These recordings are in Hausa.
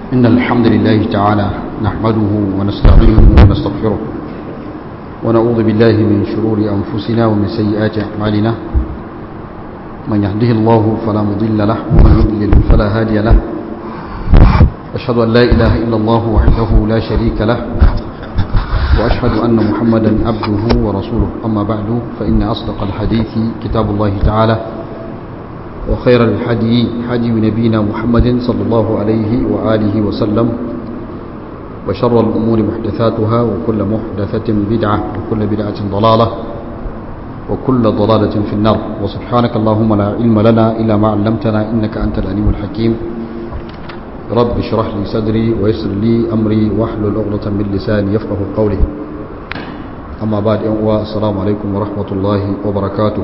إن الحمد لله تعالى نحمده ونستعينه ونستغفره ونعوذ بالله من شرور أنفسنا ومن سيئات أعمالنا من يهده الله فلا مضل له ومن يضلل فلا هادي له أشهد أن لا إله إلا الله وحده لا شريك له وأشهد أن محمدا عبده ورسوله أما بعد فإن أصدق الحديث كتاب الله تعالى وخير الحدي حدي نبينا محمد صلى الله عليه وآله وسلم وشر الأمور محدثاتها وكل محدثة بدعة وكل بدعة ضلالة وكل ضلالة في النار وسبحانك اللهم لا علم لنا إلا ما علمتنا إنك أنت العليم الحكيم رب اشرح لي صدري ويسر لي أمري واحلل عقدة من لساني يفقه قولي أما بعد السلام عليكم ورحمة الله وبركاته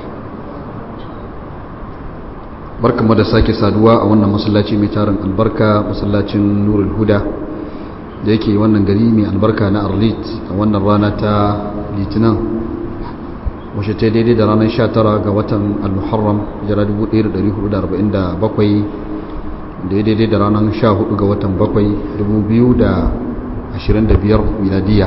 barkanmu da sake saduwa a wannan masallaci mai tarin albarka masallacin nurul huda da yake wannan gari mai albarka na arlit a wannan rana ta litinin wace ta daidai da ranar 19 ga watan al-muharram jira 1447 da ya daidai da ranar 14 ga watan 7 2025 miladiya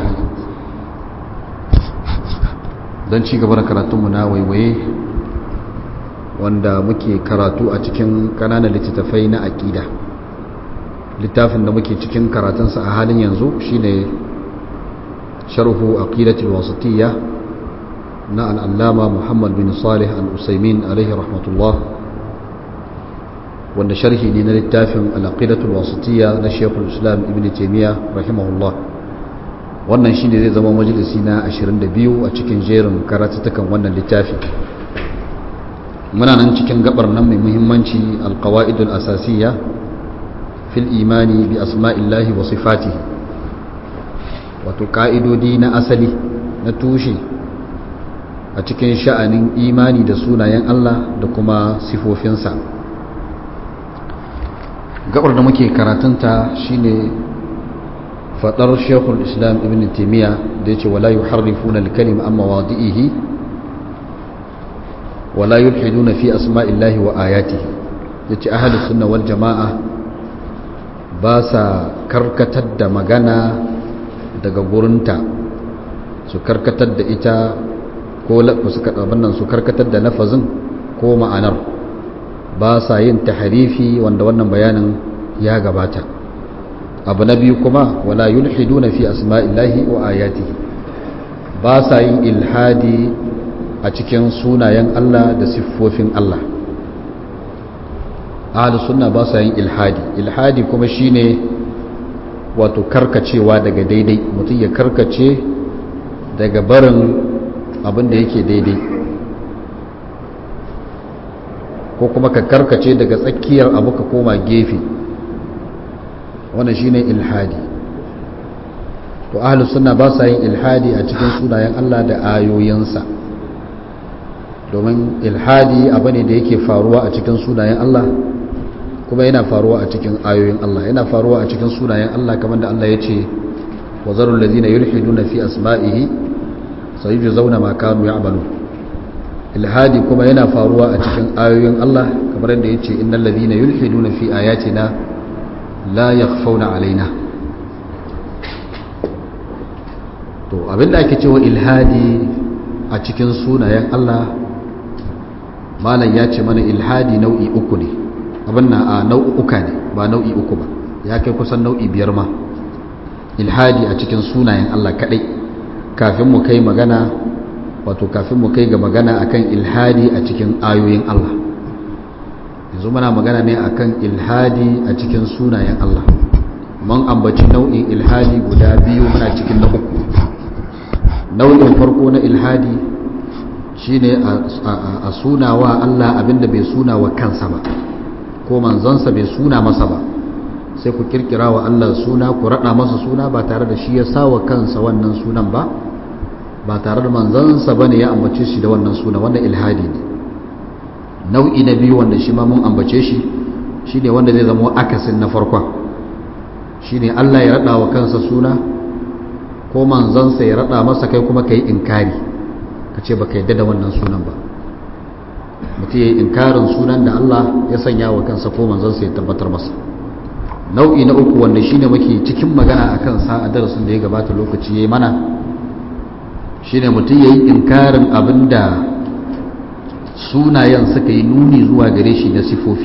don ci gaba da karatunmu na waiwaye wanda muke karatu a cikin kananan littattafai na aƙida littafin da muke cikin karatunsa a halin yanzu shine sharhu aqidatul wasatiyya na al'allama muhammad bin salih al-usaimin alaihi rahmatullah wanda sharhi ne na littafin al'aqidatul wasatiyya na shekul islam ibn taimiyya rahimahullah wannan shine zai zama majalisi na 22 a cikin jerin karatutukan wannan littafi muna nan cikin gabar nan mai muhimmanci alkawa'idul asasiyya fil imani bi asma'illahi wa sifatihi wato ka'idodi na asali na tushe a cikin sha'anin imani da sunayen Allah da kuma sifofinsa gabar da muke karatunta shine fadar shekul islam ibn taimiyya da ya ce wala yuharrifuna al-kalima amma wadi'ihi ولا يلحدون في أسماء الله وآياته yace ahli sunna wal jama'a ba sa karkatar da magana daga gurinta su karkatar da ita ko su nan su karkatar da lafazin ko ma'anar ba sa yin tahrifi wanda wannan bayanin ya gabata abu na biyu kuma wala yulhiduna fi asma'illahi wa ayatihi ba sa yin ilhadi a cikin sunayen Allah da siffofin Allah ahli sunna ba sa yin ilhadi ilhadi kuma shine wato karkacewa daga daidai mutum ya karkace daga barin abin da yake daidai ko kuma ka karkace daga tsakiyar abu ka koma gefe wannan shine ilhadi to ahli sunna ba sa yin ilhadi a cikin sunayen Allah da ayoyinsa domin ilhadi abu ne da yake faruwa a cikin sunayen Allah kuma yana faruwa a cikin ayoyin Allah yana faruwa a cikin sunayen Allah kamar da Allah ya ce wa zarul ladina yulhiduna fi asma'ihi sayujzauna ma kanu ya'malu ilhadi kuma yana faruwa a cikin ayoyin Allah kamar da ya ce innal ladina yulhiduna fi ayatina la yakhfawna alaina to abinda ake cewa ilhadi a cikin sunayen Allah malam ya ce mana ilhadi nau'i uku ne abin na a nau'uka ne ba nau'i uku ba ya kai kusan nau'i biyar ma ilhadi a cikin sunayen Allah kadai kafin mu kai magana wato kafin mu kai ga magana akan ilhadi a cikin ayoyin Allah yanzu muna magana ne akan ilhadi a cikin sunayen Allah mun ambaci nau'in ilhadi guda biyu muna cikin na uku nau'in farko na ilhadi shine a suna wa Allah abinda bai suna wa kansa ba ko manzansa bai suna masa ba sai ku kirkira wa Allah suna ku rada masa suna ba tare da shi ya sa wa kansa wannan sunan ba ba tare da manzansa bane ya ambace shi da wannan suna wannan ilhadi ne nau'i na biyu wanda shi ma mun ambace shi shine wanda zai zama akasin na farkon shine Allah ya rada wa kansa suna ko manzansa ya rada masa kai kuma kai inkari ka ce baka yadda da wannan sunan ba mutum ya yi inkarin sunan da Allah ya sanya wa kansa ko manzansa ya tabbatar masa nau'i na uku wanda shine muke cikin magana akan sa a darasin da ya gabata lokaci yayi mana shine mutum yayi inkarin abinda sunayen suka yi nuni zuwa gare shi na sifofi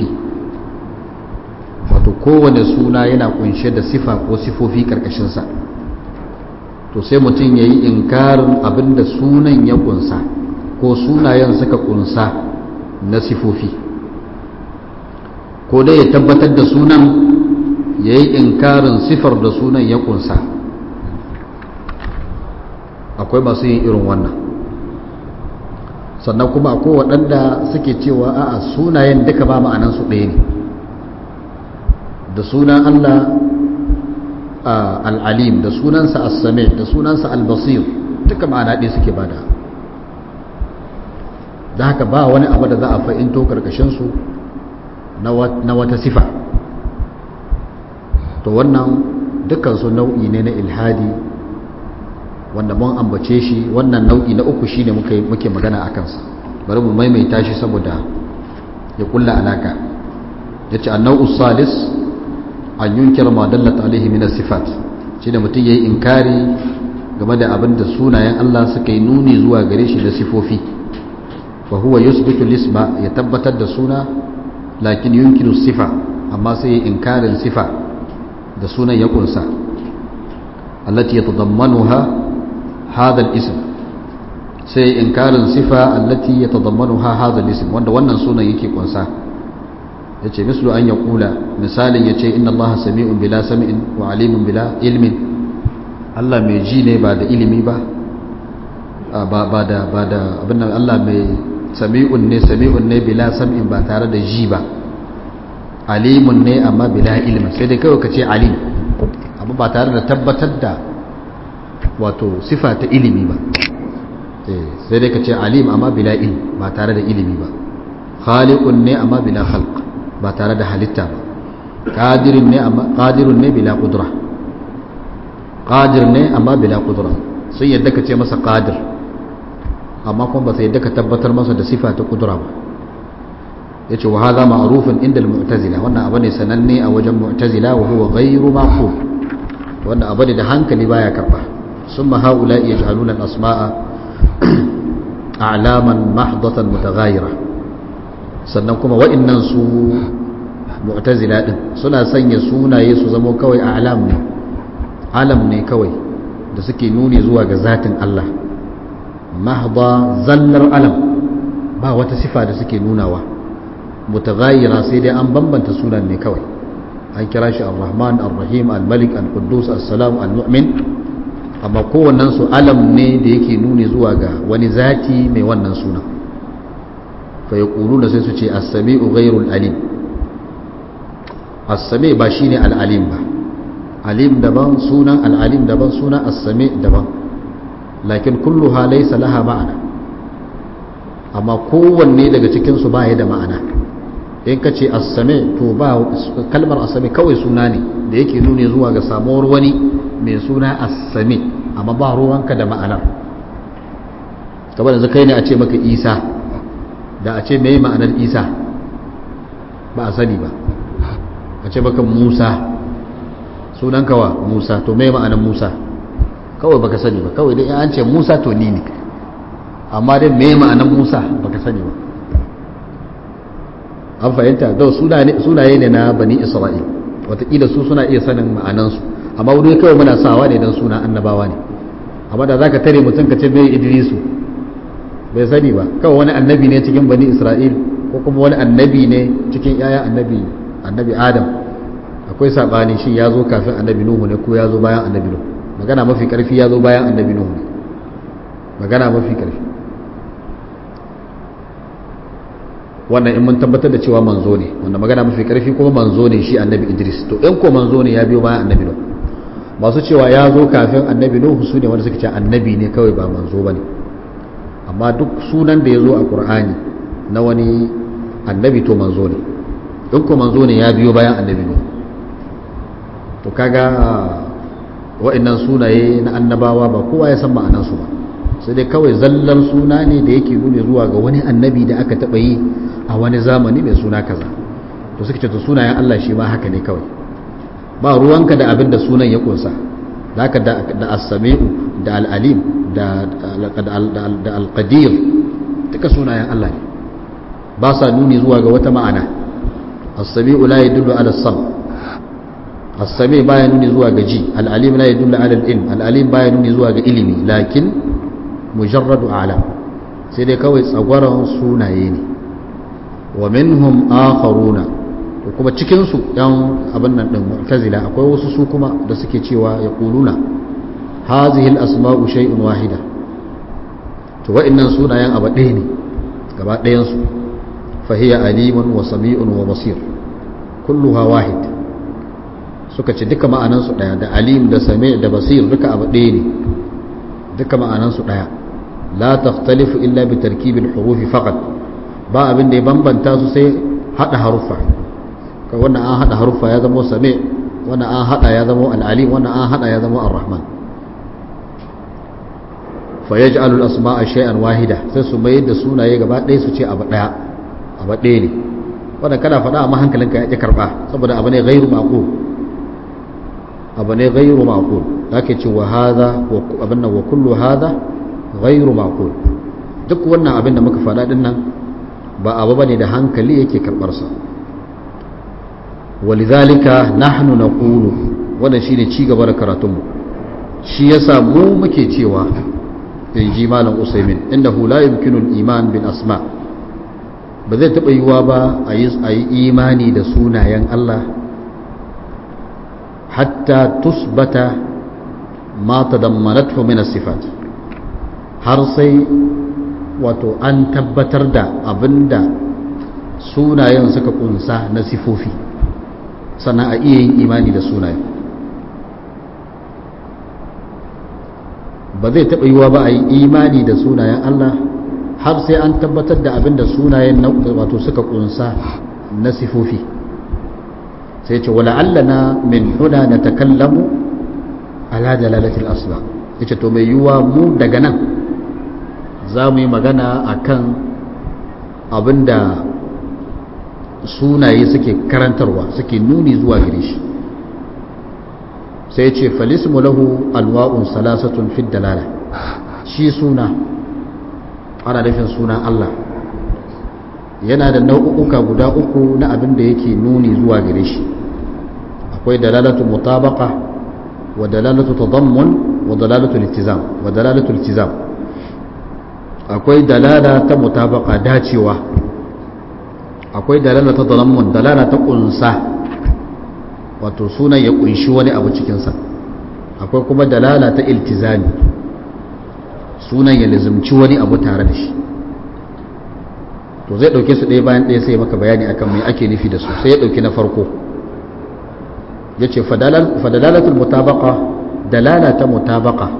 wato kowane suna yana kunshe da sifa ko sifofi karkashinsa to sai mutum ya yi inkarin abinda sunan ya kunsa ko sunayen suka kunsa na sifofi ko dai ya tabbatar da sunan ya yi inkarin sifar da sunan ya kunsa akwai masu yin irin wannan sannan kuma akwai waɗanda suke cewa a'a sunayen duka ba ma'anansu ɗaya ne da sunan Allah al'alim da sunansa as-sami da sunansa al-basir duka ma'ana ɗaya suke bada da haka ba wani abu da za a fahimto karkashinsu na wata sifa to wannan dukansu nau'i ne na ilhadi wanda mun ambace shi wannan nau'i na uku shine muke magana a kansa bari mu maimaita shi saboda ya kulla alaka ya ce annau salis an yunkira ma dallata alaihi min sifat shi da mutum ya yi inkari game da abin da sunayen Allah suka yi nuni zuwa gare shi da sifofi fa huwa yusbitu lisma ya tabbatar da suna lakin yunkiru sifa amma sai ya inkarin sifa da sunan ya kunsa allati yatadammanuha hadha al-ism sai inkarin sifa allati yatadammanuha hadha al-ism wanda wannan sunan yake kunsa yace mislu an yaqula misalin yace inna allaha sami'un bila sam'in wa alimun bila ilmin Allah mai ji ne ba da ilimi ba ba da ba da abin Allah mai sami'un ne sami'un ne bila sam'in ba tare da ji ba alimun ne amma bila ilmin sai dai kawai ka ce alim amma ba tare da tabbatar da wato sifa ta ilimi ba sai dai ka ce alim amma bila ilm ba tare da ilimi ba khaliqun ne amma bila khalq ba tare da halitta ba qadirun ne amma qadirun ne bila qudra qadir ne amma bila qudra sun yadda ka ce masa qadir amma kuma ba sai yadda ka tabbatar masa da sifa ta qudra ba yace wa hadha ma'rufun inda al-mu'tazila wannan abu ne sananne a wajen mu'tazila wa huwa ghayru maqul wannan abu ne da hankali baya karba summa haula yaj'aluna al-asma'a a'laman mahdatan mutaghayira sannan kuma wa'annan su mu'tazila din suna sanya sunaye su zama kawai a'lam ne alam ne kawai da suke nuni zuwa ga zatin Allah mahda zallar alam ba wata sifa da suke nunawa mutaghayira sai dai an bambanta sunan ne kawai an kira shi ar-rahman ar-rahim al-malik al-quddus as-salam al-mu'min amma kowannen su alam ne da yake nuni zuwa ga wani zati mai wannan sunan fa yaquluna sai su ce as-sami'u ghayrul alim as-sami ba shine al-alim ba alim daban sunan al-alim daban sunan as-sami daban lakin kulluha laysa laha ma'ana amma kowanne daga cikin su ba ya da ma'ana in ka ce assame to ba kalmar assame kawai suna ne da yake nuni zuwa ga samuwar wani mai suna assame amma ba ruwanka da ma'anar kamar da kai ne a ce maka isa da a ce mai ma'anar isa ba a sani ba a ce maka musa sunan kawa musa to mai ma'anar musa kawai baka sani ba kawai dai an ce musa to ni ne amma dai mai ma'anar musa baka sani ba an fahimta da sunaye ne na bani isra'il watakila su suna iya sanin ma'anansu amma wuri kawai muna sawa ne don suna annabawa ne amma da zaka tare mutum ka ce bai idrisu bai sani ba kawai wani annabi ne cikin bani isra'il ko kuma wani annabi ne cikin yaya annabi annabi adam akwai sabani shin ya zo kafin annabi nuhu ne ko ya zo bayan annabi nuhu magana mafi karfi ya zo bayan annabi nuhu ne magana mafi karfi wannan in mun tabbatar da cewa manzo ne wanda magana mafi karfi kuma manzo ne shi annabi idris to in ko manzo ne ya biyo bayan annabi nuhu masu cewa ya zo kafin annabi nuhu su ne wanda suka ce annabi ne kawai ba manzo ba ne amma duk sunan da ya zo a qur'ani na wani annabi to manzo ne in ko manzo ne ya biyo bayan annabi nuhu to kaga wa'annan sunaye na annabawa ba kowa ya san ma'anansu ba sai dai kawai zallar suna ne da yake nuna zuwa ga wani annabi da aka taɓa yi a wani zamani mai suna kaza to suka ce to sunayen Allah shi ma haka ne kawai ba ruwanka da abin da sunan ya kunsa zaka da da as-sami'u da al-alim da da al-qadir duka sunayen Allah ne ba sa nuni zuwa ga wata ma'ana as-sami'u la yadullu ala as-sam as-sami' baya nuni zuwa ga ji al-alim la yadullu ala al-ilm al-alim baya nuni zuwa ga ilimi lakin mujarradu a'lam sai dai kawai tsagwaron sunaye ne wa minhum akharuna to kuma cikin su yan abin nan din mu'tazila akwai wasu su kuma da suke cewa ya quluna hazihi al-asma'u shay'un wahida to wa'annan sunayen abu ɗaya ne gaba ɗayan su fa hiya alimun wa sami'un wa basir kulluha wahid suka ce duka ma'anan su ɗaya da alim da sami' da basir duka abu ɗaya ne duka ma'anan su ɗaya la takhtalifu illa bi tarkibil hurufi faqat ba abin da ya bambanta su sai hada haruffa kai wannan an hada haruffa ya zama sami wannan an hada ya zama al-alim wannan an hada ya zama ar-rahman fa yaj'alu al-asma'a shay'an wahida sai su mai da sunaye gaba ɗaya su ce abu ɗaya abu ɗaya ne wannan kana faɗa amma hankalinka ya ƙi karɓa saboda abu ne ghairu maqul abu ne ghairu maqul zaka ce wa hadha wa abin nan wa kullu hadha ghairu maqul duk wannan abin da muka faɗa din nan ba abu bane da hankali yake karbar sa walidhalika nahnu naqulu wannan shine ci gaba da karatun mu shi yasa mu muke cewa inji malam usaimin innahu la yumkinu al-iman bil asma ba zai taba yiwa ba a yi imani da sunayen Allah hatta tusbata ma tadammanathu min as-sifat har sai wato an tabbatar da abinda sunayen suka kunsa na sifofi sannan a iya yin imani da sunayen ba zai taɓa yiwa ba a yi imani da sunayen Allah har sai an tabbatar da abinda sunayen wato suka kunsa na sifofi sai ce wala'allana min huna na takallamu ala dalalatil asla yace to mai yiwa mu daga nan za mu yi magana a kan abinda sunaye suke karantarwa suke nuni zuwa gare shi sai ce falismu lahu alwa'un salasatun fid dalala shi suna ana nufin sunan Allah yana da nau'uka guda uku na abin da yake nuni zuwa gare shi akwai dalalatu mutabaqa wa dalalatu tadammun wa dalalatu iltizam wa dalalatu iltizam akwai dalala ta mutabaka dacewa akwai dalala ta dalammun dalala ta kunsa wato sunan ya kunshi wani abu cikinsa akwai kuma dalala ta iltizami sunan ya lizumci wani abu tare da shi to zai dauke su ɗaya bayan ɗaya sai maka bayani akan mai ake nufi da su sai ya dauki na farko ya ce fadalalatul mutabaka dalala ta mutabaka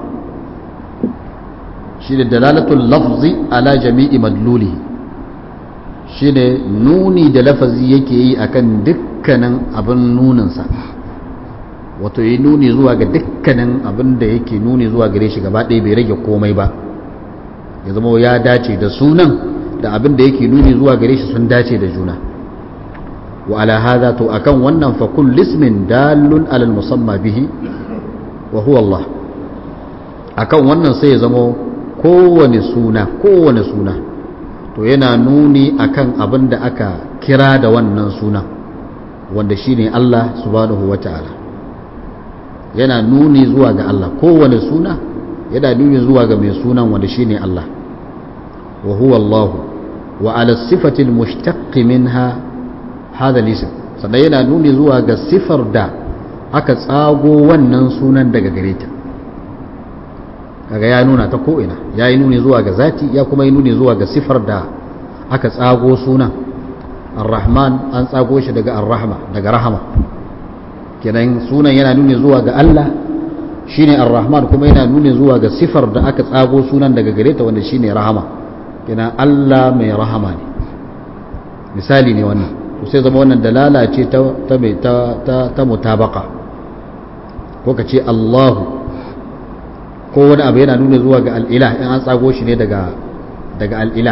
shi ne dalalatul lafzi ala jami'i madluli shi ne nuni da lafazi yake yi akan dukkanin abin nuninsa wato yi nuni zuwa ga dukkanin abin da yake nuni zuwa gare shi gaba ɗaya bai rage komai ba ya zama ya dace da sunan da abin da yake nuni zuwa gare shi sun dace da juna wa ala hadha to akan wannan fa kullu ismin dalun ala musamma bihi wa huwa Allah akan wannan sai ya zama kowane suna kowane suna to yana nuni akan abin da aka kira da wannan suna wanda shine Allah subhanahu wata'ala yana nuni zuwa ga Allah kowane suna yana nuni zuwa ga mai sunan wanda shine Allah wa huwa Allah wa ala sifati almushtaq minha hadha al sannan yana nuni zuwa ga sifar da aka tsago wannan sunan daga gare ta kaga ya nuna ta ko'ina ya yi nuni zuwa ga zati ya kuma yi nuni zuwa ga sifar da aka tsago sunan ar-rahman an tsago shi daga ar-rahma daga rahama kenan sunan yana nuni zuwa ga Allah shine ar-rahman kuma yana nuni zuwa ga sifar da aka tsago sunan daga gare ta wanda shine rahama kenan Allah mai rahama ne misali ne wannan to sai zama wannan dalala ce ta ta ta ta mutabaka ko ka ce Allahu ko wani abu yana nuna zuwa ga al'ilah in an tsago shi ne daga al'ilah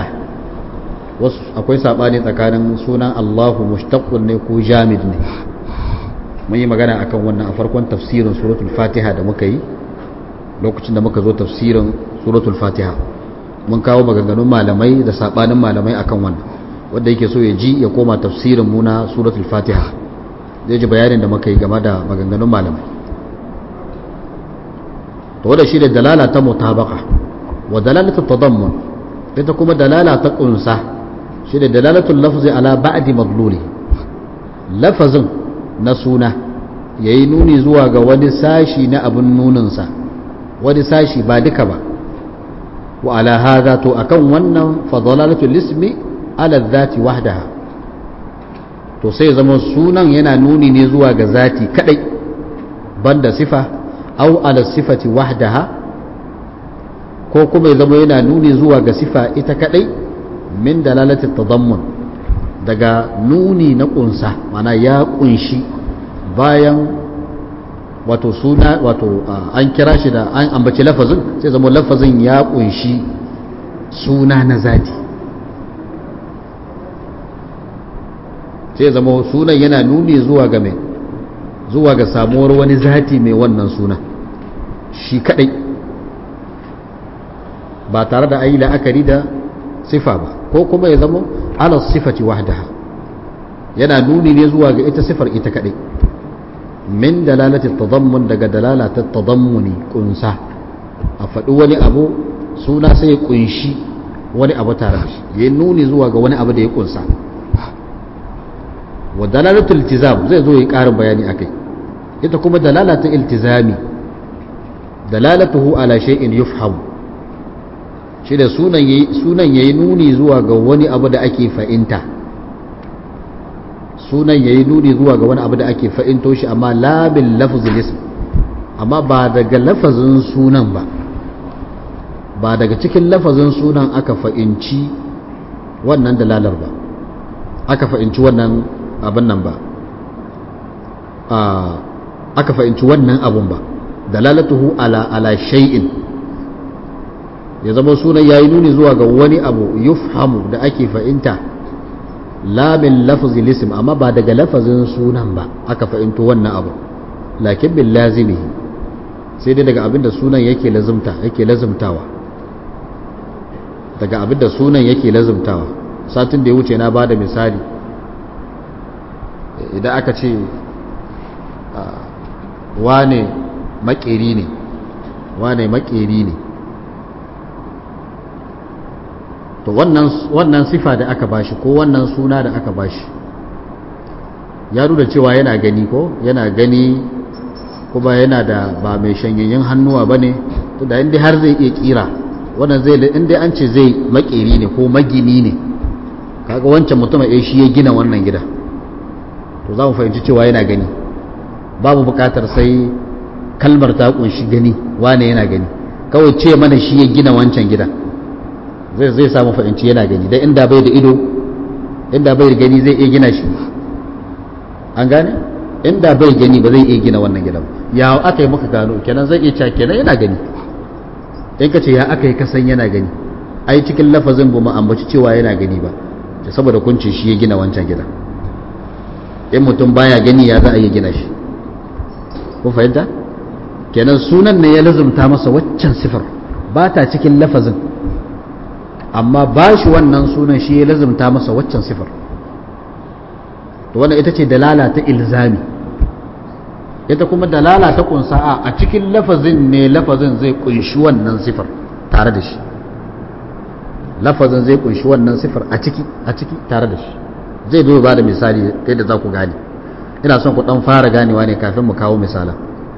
wasu akwai saɓani tsakanin sunan allahu mushtaqqun ne ko jamid ne mun yi magana akan wannan a farkon tafsirin suratul fatiha da muka yi lokacin da muka zo tafsirin suratul fatiha mun kawo maganganun malamai da sabanin malamai akan wannan wanda yake so ya ji ya koma tafsirin mu na suratul fatiha zai ji bayanin da muka yi game da maganganun malamai to wanda shi da dalala ta mutabaka wa dalalatu tadammun ita kuma dalala ta kunsa shi da dalalatul lafzi ala ba'di madluli lafazin na suna yayi nuni zuwa ga wani sashi na abin nuninsa wani sashi ba duka ba wa ala hadha to akan wannan fa dalalatul ismi ala dhati wahdaha to sai zama sunan yana nuni ne zuwa ga zati kadai banda sifa au ala sifati wahdaha ko kuma ya zama yana nuni zuwa ga sifa ita kadai min dalalati tadammun daga nuni na kunsa mana ya kunshi bayan wato suna wato an kira shi da an ambaci lafazin sai zama lafazin ya kunshi suna na zati sai zama sunan yana nuni zuwa ga mai zuwa ga samuwar wani zati mai wannan suna shi kadai ba tare da ayi la'akari da sifa ba ko kuma ya zama ala sifati wahdaha yana nuni ne zuwa ga ita sifar ita kadai min dalalati tadammun daga dalalata tadammuni kunsa a faɗi wani abu suna sai ya kunshi wani abu tare da shi ya nuni zuwa ga wani abu da ya kunsa wa dalalatul iltizam zai zo yi ƙarin bayani akai ita kuma dalalatul iltizami dalalatuhu ala shay'in yufham shi da sunan yayi sunan yayi nuni zuwa ga wani abu da ake fa'inta sunan yayi nuni zuwa ga wani abu da ake fa'into shi amma la bil lafzil ism amma ba daga lafazin sunan ba ba daga cikin lafazin sunan aka fa'inci wannan dalalar ba aka fa'inci wannan abin nan ba aka fahimci wannan abun ba dalalatuhu ala ala shay'in ya zama sunan yayi nuni zuwa ga wani abu yufhamu da ake fahimta la min lafzi lism amma ba daga lafazin sunan ba aka fahimto wannan abu lakin bil lazimihi sai dai daga abinda sunan yake lazumta yake lazumtawa daga abinda sunan yake lazumtawa satin da ya wuce na bada misali idan aka ce wane makeri ne wane makeri ne to wannan sifa da aka bashi ko wannan suna da aka bashi ya nuna cewa yana gani ko yana gani kuma yana da ba mai shanyayyen hannuwa ba ne da inda har zai iya kira wannan zai inda an ce zai makeri ne ko magini ne kaga wancan mutum ya shi ya gina wannan gida to za mu fahimci cewa yana gani babu bukatar sai kalmar ta kunshi gani wane yana gani kawai ce mana shi ya gina wancan gida zai zai samu fahimci yana gani dan inda bai da ido inda bai da gani zai iya gina shi an gane inda bai gani ba zai iya gina wannan gidan ya aka yi muka gano kenan zai iya cewa kenan yana gani in ka ce ya aka yi kasan yana gani ai cikin lafazin ba mu ambaci cewa yana gani ba saboda kun ce shi ya gina wancan gidan in mutum baya gani ya za a yi gina shi kun fahimta kenan sunan ne ya lazumta masa waccan sifar ba ta cikin lafazin amma ba shi wannan sunan shi ya lazumta masa waccan sifar to wannan ita ce dalala ta ilzami ita kuma dalala ta kunsa a cikin lafazin ne lafazin zai kunshi wannan sifar tare da shi lafazin zai kunshi wannan sifar a ciki a ciki tare da shi zai zo ba da misali yadda za ku gane ina son ku dan fara ganewa ne kafin mu kawo misala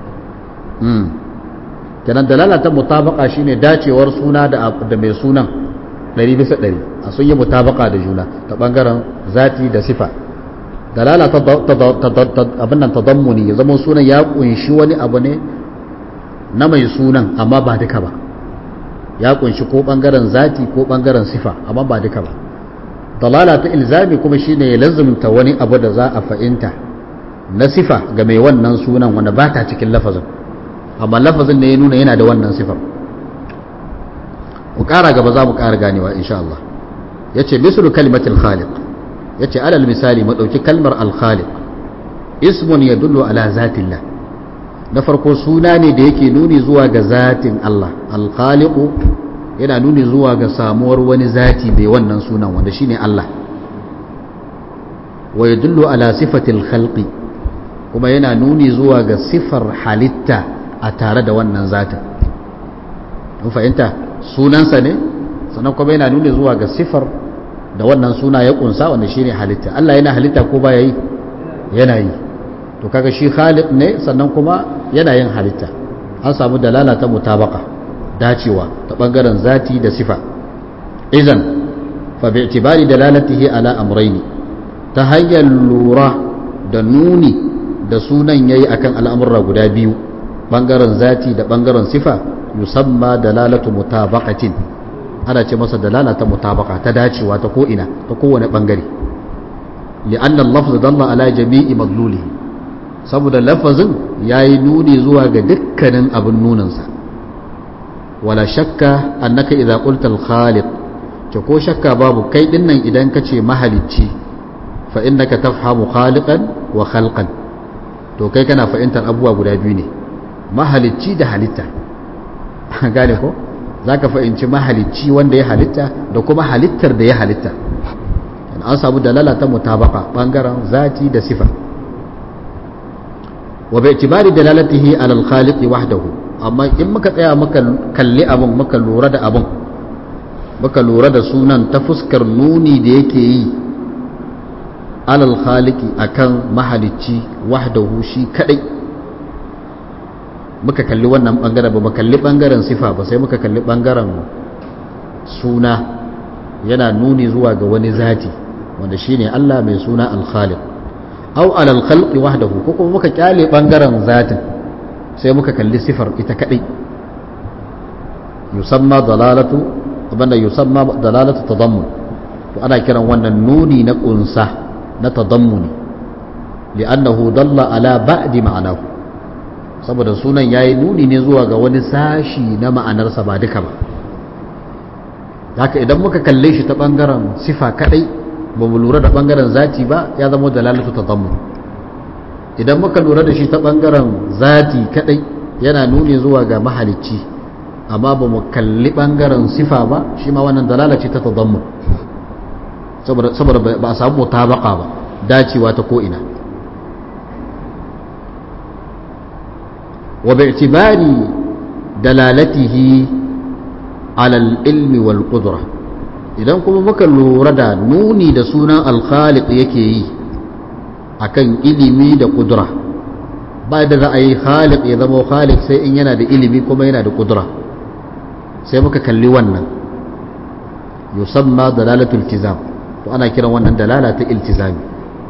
kenan dalala ta mutabaka shine dacewar suna da da mai sunan ɗari bisa ɗari a sun yi mutabaka da juna ta ɓangaren zati da sifa dalala ta abin nan tadammuni ya zama sunan ya kunshi wani abu ne na mai sunan amma ba duka ba ya kunshi ko ɓangaren zati ko ɓangaren sifa amma ba duka ba dalala ta ilzami kuma shine ya lazumta wani abu da za a fahimta na sifa ga mai wannan sunan wanda ba ta cikin lafazin amma lafazin ne ya nuna yana da wannan sifar mu ƙara gaba za mu ƙara ganewa insha Allah ya ce misru kalimatul khaliq ya ce alal misali mu ɗauki kalmar alkhaliq ismun yadullu ala zatillah na farko suna ne da yake nuni zuwa ga zatin Allah alkhaliqu yana nuni zuwa ga samuwar wani zati bai wannan sunan wanda shine Allah wa yadullu ala sifatil khalqi kuma yana nuni zuwa ga sifar halitta a tare da wannan zatin mun fahimta sunansa ne sannan kuma yana nuni zuwa ga sifar da wannan suna ya kunsa wanda shine halitta Allah yana halitta ko baya yi yana yi to kaga shi khaliq ne sannan kuma yana yin halitta an samu dalala ta mutabaka dacewa ta bangaren zati da sifa idan fa bi itibari dalalatihi ala amrayni ta hanyar lura da nuni da sunan yayi akan al'amurra guda biyu bangaren zati da bangaren sifa yusamma dalalatu mutabaqatin ana ce masa dalala ta mutabaka ta dacewa ta ko ina ta kowane bangare li'anna al-lafz dalla ala jami'i madlulihi saboda lafazin ya yi nuni zuwa ga dukkanin abin nunansa wala shakka annaka idza qulta al-khaliq ce ko shakka babu kai dinnan idan ka ce mahalicci fa innaka tafhamu khaliqan wa khalqan to kai kana fahimtar abubuwa guda biyu ne mahalicci da halitta gane ko zaka fahimci mahalicci wanda ya halitta da kuma halittar da ya halitta an samu dalala ta mutabaka bangaren zati da sifa wa bai tibari dalalatihi alal khaliqi wahdahu amma in muka tsaya muka kalli abun muka lura da abun muka lura da sunan ta fuskar nuni da yake yi alal khaliqi akan mahalicci wahdahu shi kadai muka kalli wannan bangaren ba mu kalli bangaren sifa ba sai muka kalli bangaren suna yana nuni zuwa ga wani zati wanda shine Allah mai suna al-khaliq au alal khalqi wahdahu ko kuma muka kyale bangaren zatin sai muka kalli sifar ita kadai yusamma dalalatu abanda yusamma dalalatu tadammun to ana kiran wannan nuni na kunsa na tadammuni li'annahu dalla ala ba'di ma'anahu saboda sunan yayi nuni ne zuwa ga wani sashi na ma'anarsa ba duka ba haka idan muka kalle shi ta bangaren sifa kadai ba mu lura da bangaren zati ba ya zama dalalatu tadammun idan muka lura da shi ta bangaren zati kadai yana nuni zuwa ga mahalicci amma ba mu kalli bangaren sifa ba shi ma wannan dalala ce ta tadammun saboda ba a samu mutabaka ba dacewa ta ko'ina wa bi'tibari dalalatihi alal ilmi wal qudra idan kuma muka lura da nuni da sunan alkhaliq yake yi akan ilimi da kudura ba da za a yi khaliq ya zama khaliq sai in yana da ilimi kuma yana da kudura sai muka kalli wannan yusamma dalalatul iltizam to ana kiran wannan dalala ta iltizami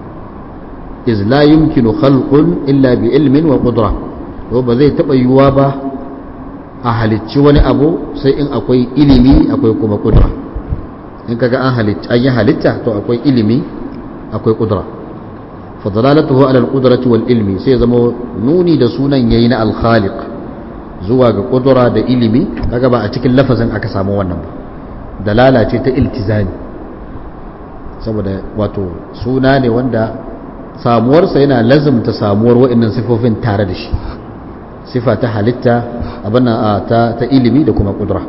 iz la yumkinu khalqun illa bi ilmin wa qudra to ba zai taba yiwuwa ba a halicci wani abu sai in akwai ilimi akwai kuma kudura in kaga an halitta an yi halitta to akwai ilimi akwai kudura fa dalalatuhu ala al-qudrati wal ilmi sai zama nuni da sunan yayi na al-khaliq zuwa ga kudura da ilimi kaga ba a cikin lafazin aka samu wannan ba dalala ce ta iltizami saboda wato suna ne wanda samuwarsa yana lazimta samuwar wa'annan sifofin tare da shi sifa ta halitta abin ta ta ilimi da kuma kudura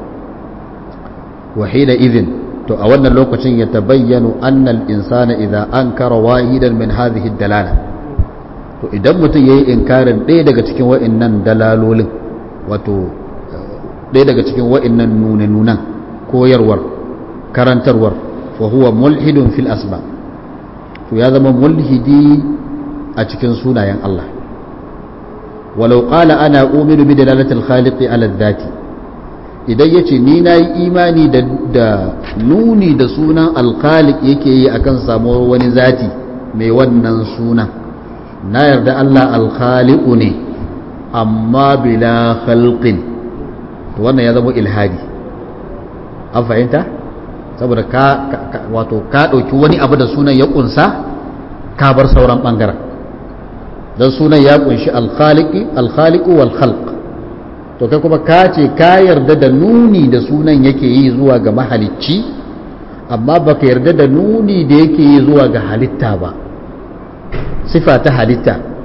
wa hina idhin to a wannan lokacin ya tabayyanu annal insana idza ankara wahidan min hadhihi dalala to idan mutum yayi inkarin ɗaya daga cikin wa'annan dalalolin wato ɗaya daga cikin wa'annan nune-nunan koyarwar karantarwar fa huwa mulhidun fil asma to ya zama mulhidi a cikin sunayen Allah walau qala ana uminu bi dalalati al-khaliqi ala dhati idan yace ni nayi imani da da nuni da sunan al-khaliq yake yi akan samuwar wani zati mai wannan sunan na yarda Allah al-khaliq ne amma bila khalqin to wannan ya zama ilhadi an fahimta saboda ka wato ka ɗauki wani abu da sunan ya kunsa ka bar sauran ɓangaren don sunan ya kunshi alkhaliku wal khalq to kai kuma ka ce ka yarda da nuni da sunan yake yi zuwa ga mahalicci amma baka yarda da nuni da yake yi zuwa ga halitta ba sifa ta halitta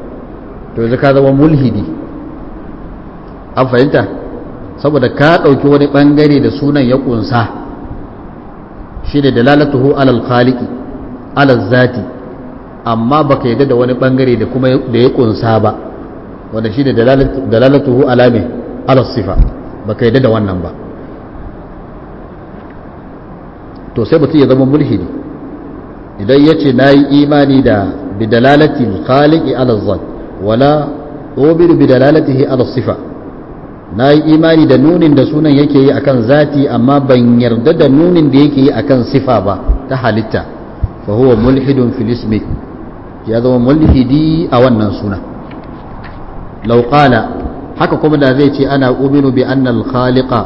to yanzu ka zama mulhidi an fahimta saboda ka ɗauki wani ɓangare da sunan ya ƙunsa shi ne dalalatuhu alal khaliki alal zati amma baka yadda da wani ɓangare da kuma da ya ƙunsa ba wanda shi ne dalalatuhu alame alal sifa baka yadda da wannan ba to sai mutum ya zama mulhidi idan ya ce na yi imani da bidalalatil khaliki alal zat wala obiru bidalalatihi alal sifa na yi imani da nunin da sunan yake yi akan zati amma ban yarda da nunin da yake yi akan sifa ba ta halitta fa huwa mulhidun fil ismi ya zama mulhidi a wannan suna law qala haka kuma da zai ce ana uminu bi anna al khaliqa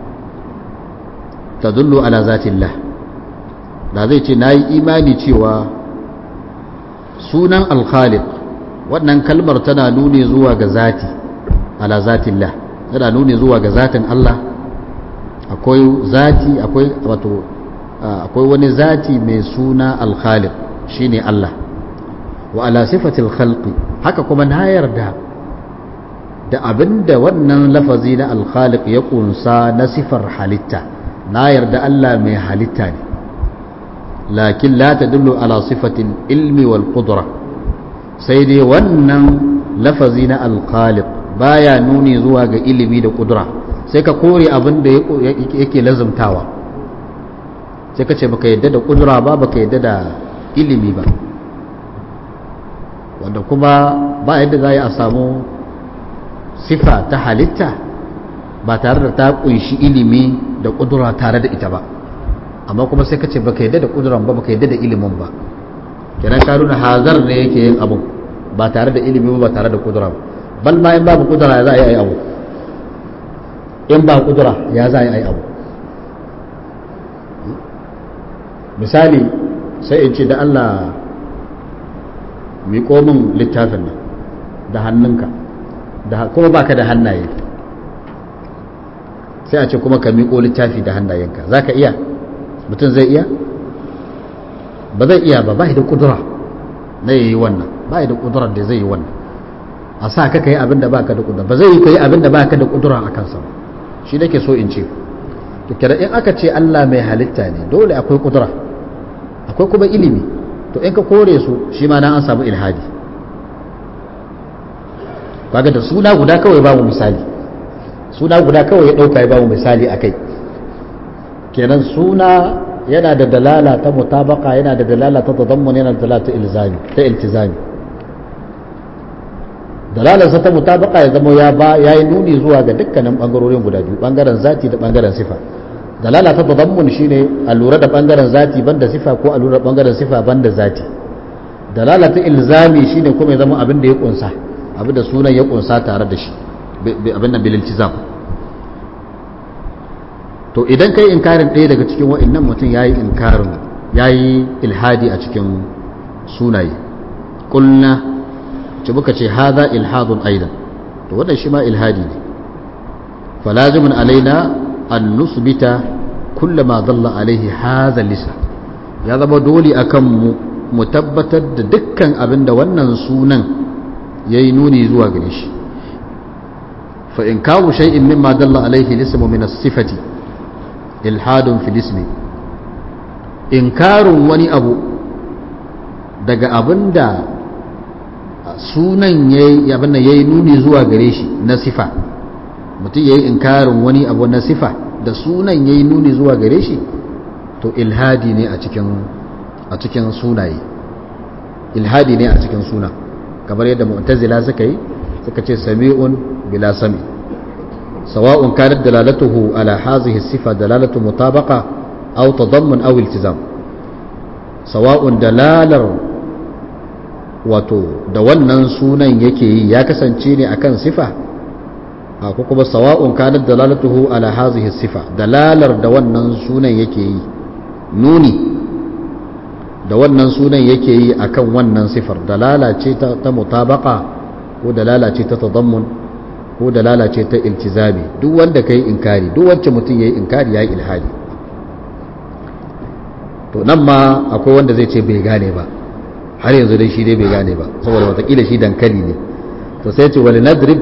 tadullu ala zati Allah da zai ce nayi imani cewa sunan al khaliq wannan kalmar tana nuni zuwa ga zati ala zati Allah tana nuni zuwa ga zatin Allah akwai zati akwai wato akwai wani zati mai suna al-khaliq shine Allah wa ala sifatil khalqi haka kuma na yarda da abinda wannan lafazi na al-khaliq ya kunsa na sifar halitta na yarda Allah mai halitta ne lakin la tadullu ala sifatil ilmi wal qudra sai dai wannan lafazi na al-khaliq baya nuni zuwa ga ilimi da kudura sai ka kore abin da yake lazumtawa sai ka ce baka yadda da kudura ba baka yadda da ilimi ba wanda kuma ba yadda za a samu sifa ta halitta ba tare da ta kunshi ilimi da kudura tare da ita ba amma kuma sai ka ce baka yadda da kuduran ba baka yadda da ilimin ba kenan ka nuna hazar ne yake yin abu ba tare da ilimi ba tare da kudura ba bal ma in babu kudura ya za a yi abu in ba kudura ya za a yi abu misali sai in ce da Allah miƙo min littafin nan da hannunka kuma baka da hannaye sai a ce kuma ka miƙo littafi da hannayenka za ka iya mutum zai iya ba zai iya ba ba da kudura na yi wannan ba da kudurar da zai yi wannan a sa ka kai abin da baka da kudura ba zai yi kai abin da baka da kudura a kansa ba shi nake so in ce to kira in aka ce Allah mai halitta ne dole akwai kudura akwai kuma ilimi to in ka kore su shi ma nan an samu ilhadi kaga da suna guda kawai ba mu misali suna guda kawai ya dauka ya ba mu misali akai kenan suna yana da dalala ta mutabaka yana da dalala ta tadammun yana da dalala ta ilzami ta iltizami dalalarsa ta mutabaka ya zama ya ba ya yi nuni zuwa ga dukkanin bangarorin guda biyu bangaren zati da bangaren sifa dalala ta tadammun shine a lura da bangaren zati banda sifa ko a lura da bangaren sifa banda zati dalala ta ilzami shine kuma ya zama abin da ya kunsa abin da sunan ya kunsa tare da shi abin nan bil iltizam to idan kai inkarin ɗaya daga cikin wa'annan mutum yayi inkarin yayi ilhadi a cikin sunaye kulna ce muka ce haza ilhadun aidan to wannan shi ma ilhadi ne falazimin alaina an nusbita kullama dalla alaihi haza lisa ya zama dole akan mu mu tabbatar da dukkan abin da wannan sunan yayi nuni zuwa gare shi fa in kawo shay'in mimma dalla alaihi lismu min as-sifati ilhadun fil ismi inkarun wani abu daga abinda sunan ya yi nuni zuwa gare shi na sifa mutum ya yi inkarin wani abu na sifa da sunan ya yi nuni zuwa gare shi to ilhadi ne a cikin sunaye ilhadi ne a cikin suna kamar yadda mu'tazila suka yi suka ce sami'un bila sami sawa'un kanat dalalatuhu ala hazihi sifa dalalatu mutabaqa aw tadammun aw iltizam sawa'un dalalar wato da wannan sunan yake yi ya kasance ne akan sifa ko kuma sawa'un kanat dalalatuhu ala hazihi sifa dalalar da wannan sunan yake yi nuni da wannan sunan yake yi akan wannan sifar dalala ce ta, ta mutabaka ko dalala ce ta tadammun ko dalala ce ta iltizami duk wanda kai inkari duk wacce mutum yayi inkari yayi ilhadi to nan ma akwai wanda zai ce bai gane ba har yanzu dai shi dai bai gane ba saboda watakila shi dankali ne to sai ce wali nadrib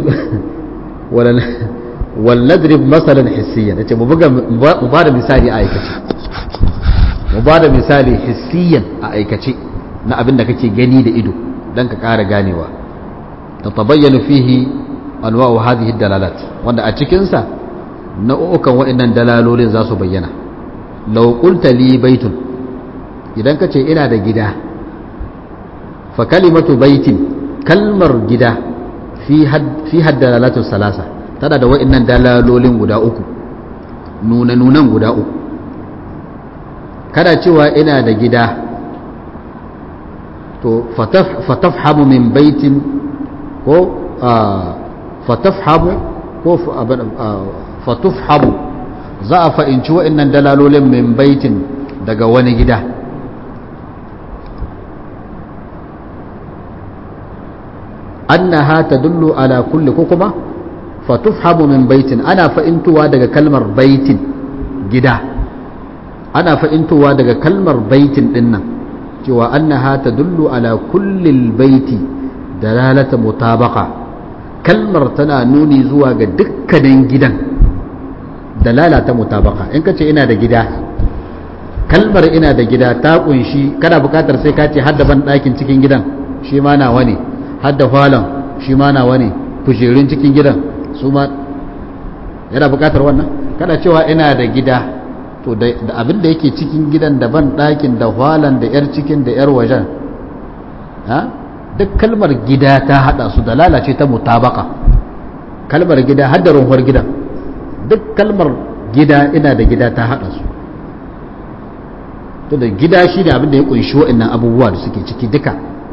wal nadrib masalan hissiyan yace mu buga mu ba da misali a aikace mu ba da misali hissiyan a aikace na abin da kake gani da ido dan ka ƙara ganewa tatabayyanu fihi anwa'u hadhihi dalalat wanda a cikin sa nau'ukan waɗannan dalalolin za su bayyana law qulta li baitun idan ka ce ina da gida fa kalimatu baitin kalmar gida fi had dalalatu salasa tana da waɗannan dalalolin guda uku nuna nunan guda uku kada cewa ina da gida to fatafhamu min baitin ko fatafhamu ko fatufhamu za a fa'inci wa'innan dalalolin min baitin daga wani gida annaha tadullu ala kulli ko kuma fatufhamu min baitin ana fa'intuwa daga kalmar baitin gida ana fa'intuwa daga kalmar baitin dinnan cewa annaha tadullu ala kulli baiti dalalata mutabaqa kalmar tana nuni zuwa ga dukkanin gidan dalala ta mutabaka in ka ce ina da gida kalmar ina da gida ta kunshi kana bukatar sai ka ce hadda ban ɗakin cikin gidan shi ma nawa ne hadda falon shi ma nawa ne kujerun cikin gidan su ma yana bukatar wannan kana cewa ina da gida to da abin da yake cikin gidan da ban ɗakin da falon da yar cikin da yar wajen duk kalmar gida ta hada su da lalace ta mutabaka kalmar gida hadda runhuwar gidan duk kalmar gida ina da gida ta hada su to da gida shi ne abin da ya kunshi wa'annan abubuwa da suke ciki duka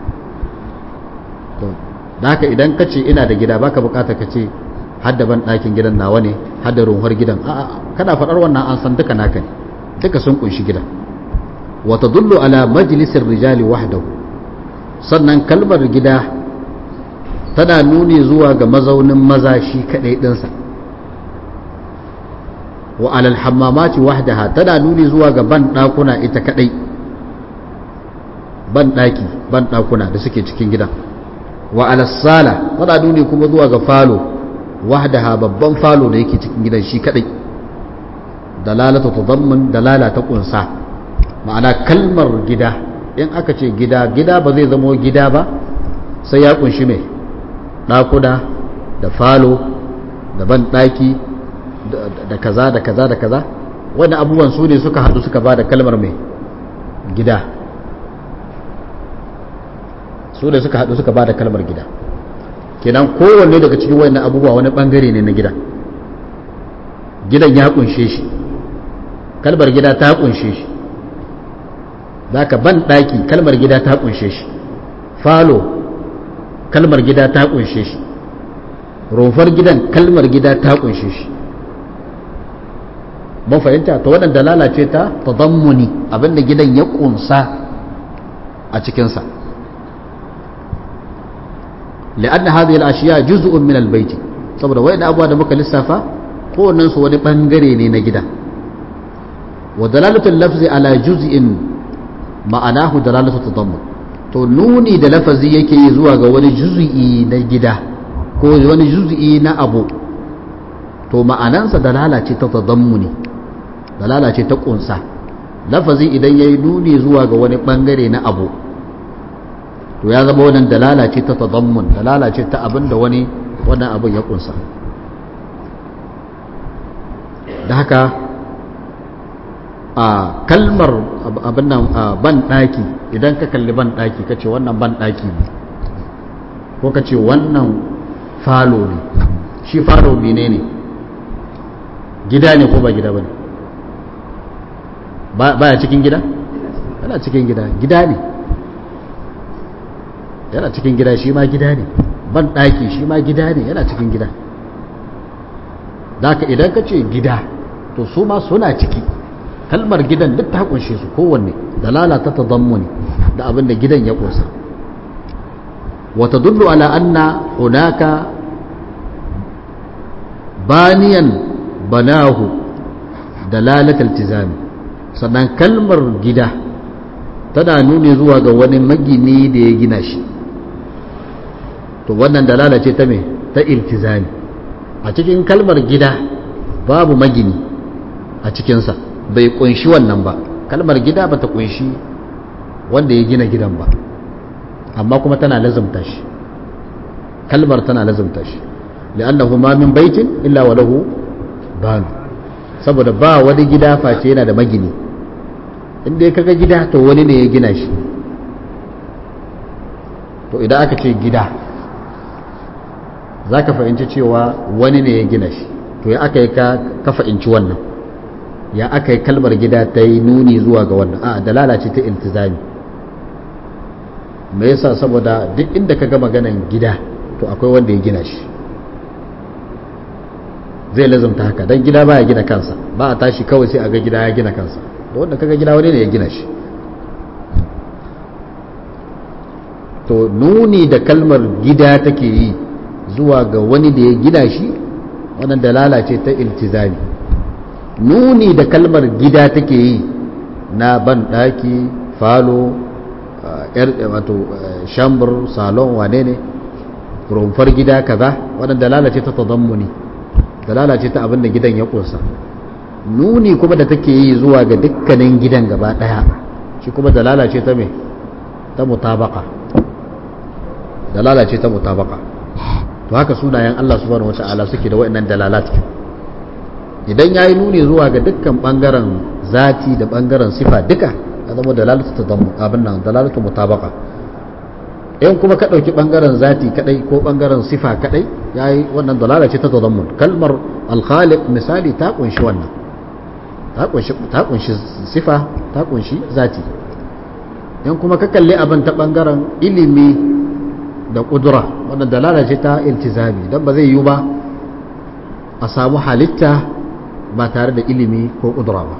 to da haka idan ka ce ina da gida baka bukata ka ce hadda ban ɗakin gidan nawa ne hadda runhuwar gidan a'a kana faɗar wannan an san duka naka ne duka sun kunshi gidan wa tadullu ala majlisir rijali wahdahu sannan kalmar gida tana nuni zuwa ga mazaunin maza shi kadai dinsa wa alal hammamati wahdaha tana nuni zuwa ga ban dakuna ita kadai ban daki ban dakuna da suke cikin gidan wa alas sala tana nuni kuma zuwa ga falo wahdaha babban falo da yake cikin gidan shi kadai dalalatu tadammun dalala ta kunsa ma'ana kalmar gida in aka ce gida gida ba zai zamo gida ba sai ya kunshi mai ɗakuna da falo da ban ɗaki da kaza da kaza da kaza wani abubuwan su ne suka haɗu suka ba da kalmar mai gida su ne suka haɗu suka ba da kalmar gida kenan kowanne daga cikin wani abubuwa wani ɓangare ne na gida gidan ya kunshe shi kalmar gida ta kunshe shi zaka ban ɗaki kalmar gida ta kunshe shi falo kalmar gida ta kunshe shi rumfar gidan kalmar gida ta kunshe shi mun fahimta ta waɗanda lalace ta tadammuni abinda gidan ya kunsa a cikinsa li'anna hadhihi al-ashiya juz'un min al-bayt saboda wayannan abubuwa da muka lissafa kowannen su wani bangare ne na gida wa dalalatul lafzi ala juz'in ma'anahu dalalatu tadammun to nuni da lafazi yake yi zuwa ga wani juz'i na gida ko wani juz'i na abu to ma'anansa dalala ce ta tadammuni dalala ce ta kunsa lafazi idan yayi nuni zuwa ga wani bangare na abu to ya zama wannan dalala ce ta tadammun dalala ce ta abin da wani wannan abin ya kunsa da haka a kalmar abin nan ban ɗaki idan ka kalli ban ɗaki ka ce wannan ban ɗaki ne ko ka ce wannan falo ne shi falo mene ne gida ne ko ba gida ba ne baya cikin gida yana cikin gida gida ne yana cikin gida shi ma gida ne ban ɗaki shi ma gida ne yana cikin gida da idan ka ce gida to su ma suna ciki kalmar gidan duk ta kunshe su kowanne dalala ta tadammuni da abin da gidan ya kusa wa tadullu ala anna hunaka baniyan banahu dalalat iltizami sannan kalmar gida tana nuni zuwa ga wani magini da ya gina shi to wannan dalala ce ta me ta iltizami a cikin kalmar gida babu magini a cikinsa bai kunshi wannan ba kalmar gida ba ta kunshi wanda ya gina gidan ba amma kuma tana lazumta shi kalmar tana lazumta shi li'annahu ma min baitin illa wa lahu banu saboda ba wani gida face yana da magini inda kaga gida to wani ne ya gina shi to idan aka ce gida za ka fahimci cewa wani ne ya gina shi to ya aka yi ka fahimci wannan ya aka yi kalmar gida ta yi nuni zuwa ga wannan a dalala ce ta iltizami me yasa saboda duk inda ka ga maganan gida to akwai wanda ya gina shi zai lazumta haka don gida ba ya gina kansa ba a tashi kawai sai a ga gida ya gina kansa da wanda kaga gida wani ne ya gina shi to nuni da kalmar gida take yi zuwa ga wani da ya gina shi wannan dalala ce ta iltizami nuni da kalmar gida take yi na ban daki falo yar wato shambur salon wane ne rumfar gida kaza wannan dalala ce ta tadammuni dalala ce ta abin da gidan ya kunsa nuni kuma da take yi zuwa ga dukkanin gidan gaba daya shi kuma dalala ce ta me ta mutabaka dalala ce ta mutabaka to haka sunayen Allah subhanahu wata'ala suke da waɗannan dalalat idan yayi nuni zuwa ga dukkan bangaren zati da bangaren sifa duka ya zama dalalatu tadammu abin nan dalalatu mutabaka in kuma ka dauki bangaren zati kadai ko bangaren sifa kadai yayi wannan dalala ce ta tadammun kalmar al-khaliq misali ta kunshi wannan ta kunshi ta kunshi sifa ta kunshi zati in kuma ka kalli abin ta bangaren ilimi da kudura wannan dalala ce ta iltizami don ba zai yi ba a samu halitta ba tare da ilimi ko kudura ba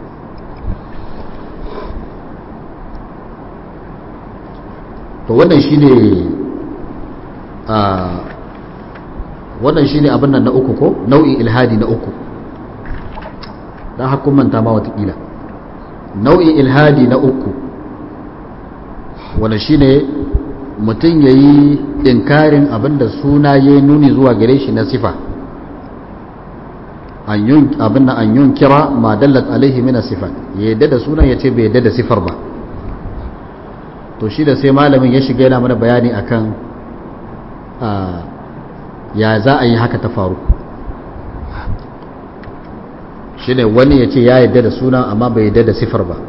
to wannan shine a wannan shine abin nan na uku ko nau'in ilhadi na uku dan hakkun manta ma watakila nau'in ilhadi na uku wanda shine mutum ya yi inkarin abinda suna ya nuni zuwa gare shi na sifa abin da an yun kira ma dallat alaihi mina sifa ya yadda da sunan ya ce bai yadda da sifar ba to shi da sai malamin ya shiga yana mana bayani akan ya za a yi haka ta faru shi ne wani ya ce ya yadda da sunan amma bai yadda da sifar ba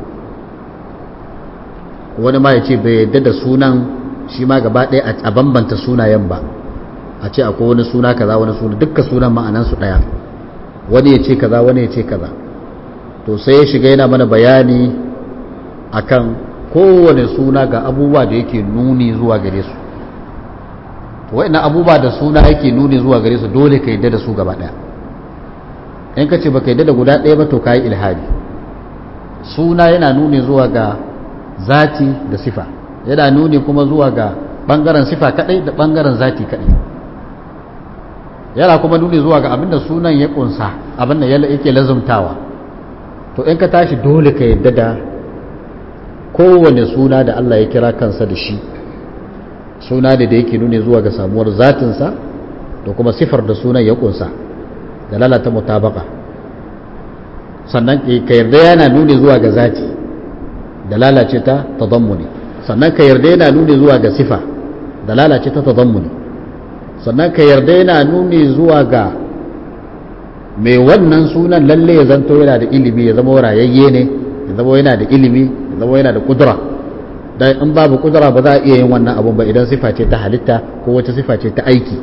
wani ma ya ce bai yadda da sunan shi ma gaba ɗaya a bambanta sunayen ba a ce akwai wani suna kaza wani suna dukkan sunan ma'anansu ɗaya wani ya ce kaza wani ya ce kaza to sai ya shiga yana mana bayani akan kowane suna ga abubuwa da yake nuni zuwa gare su to wa'ina abubuwa da suna yake nuni zuwa gare su dole ka yadda da su gaba ɗaya in ka ce ba ka yadda da guda ɗaya ba to ka yi ilhadi suna yana nuni zuwa ga zati da sifa yana nuni kuma zuwa ga bangaren sifa kadai da bangaren zati kadai yana kuma nuni zuwa ga abinda sunan ya kunsa abinda yake lazumtawa to in ka tashi dole ka yadda da kowane suna da Allah ya kira kansa da shi suna ne da yake nuni zuwa ga samuwar zatinsa da kuma sifar da sunan ya kunsa da lalata mutabaka sannan ka yarda yana nuni zuwa ga zati da lalace ta tadammuni sannan ka yarda yana nuni zuwa ga sifa da lalace ta tazammuni sannan ka yarda yana nuni zuwa ga mai wannan sunan lalle ya zanto yana da ilimi ya zama rayayye ne ya zama yana da ilimi ya zama yana da kudura dan in babu kudura ba za a iya yin wannan abun ba idan sifa ce ta halitta ko wata sifa ce ta aiki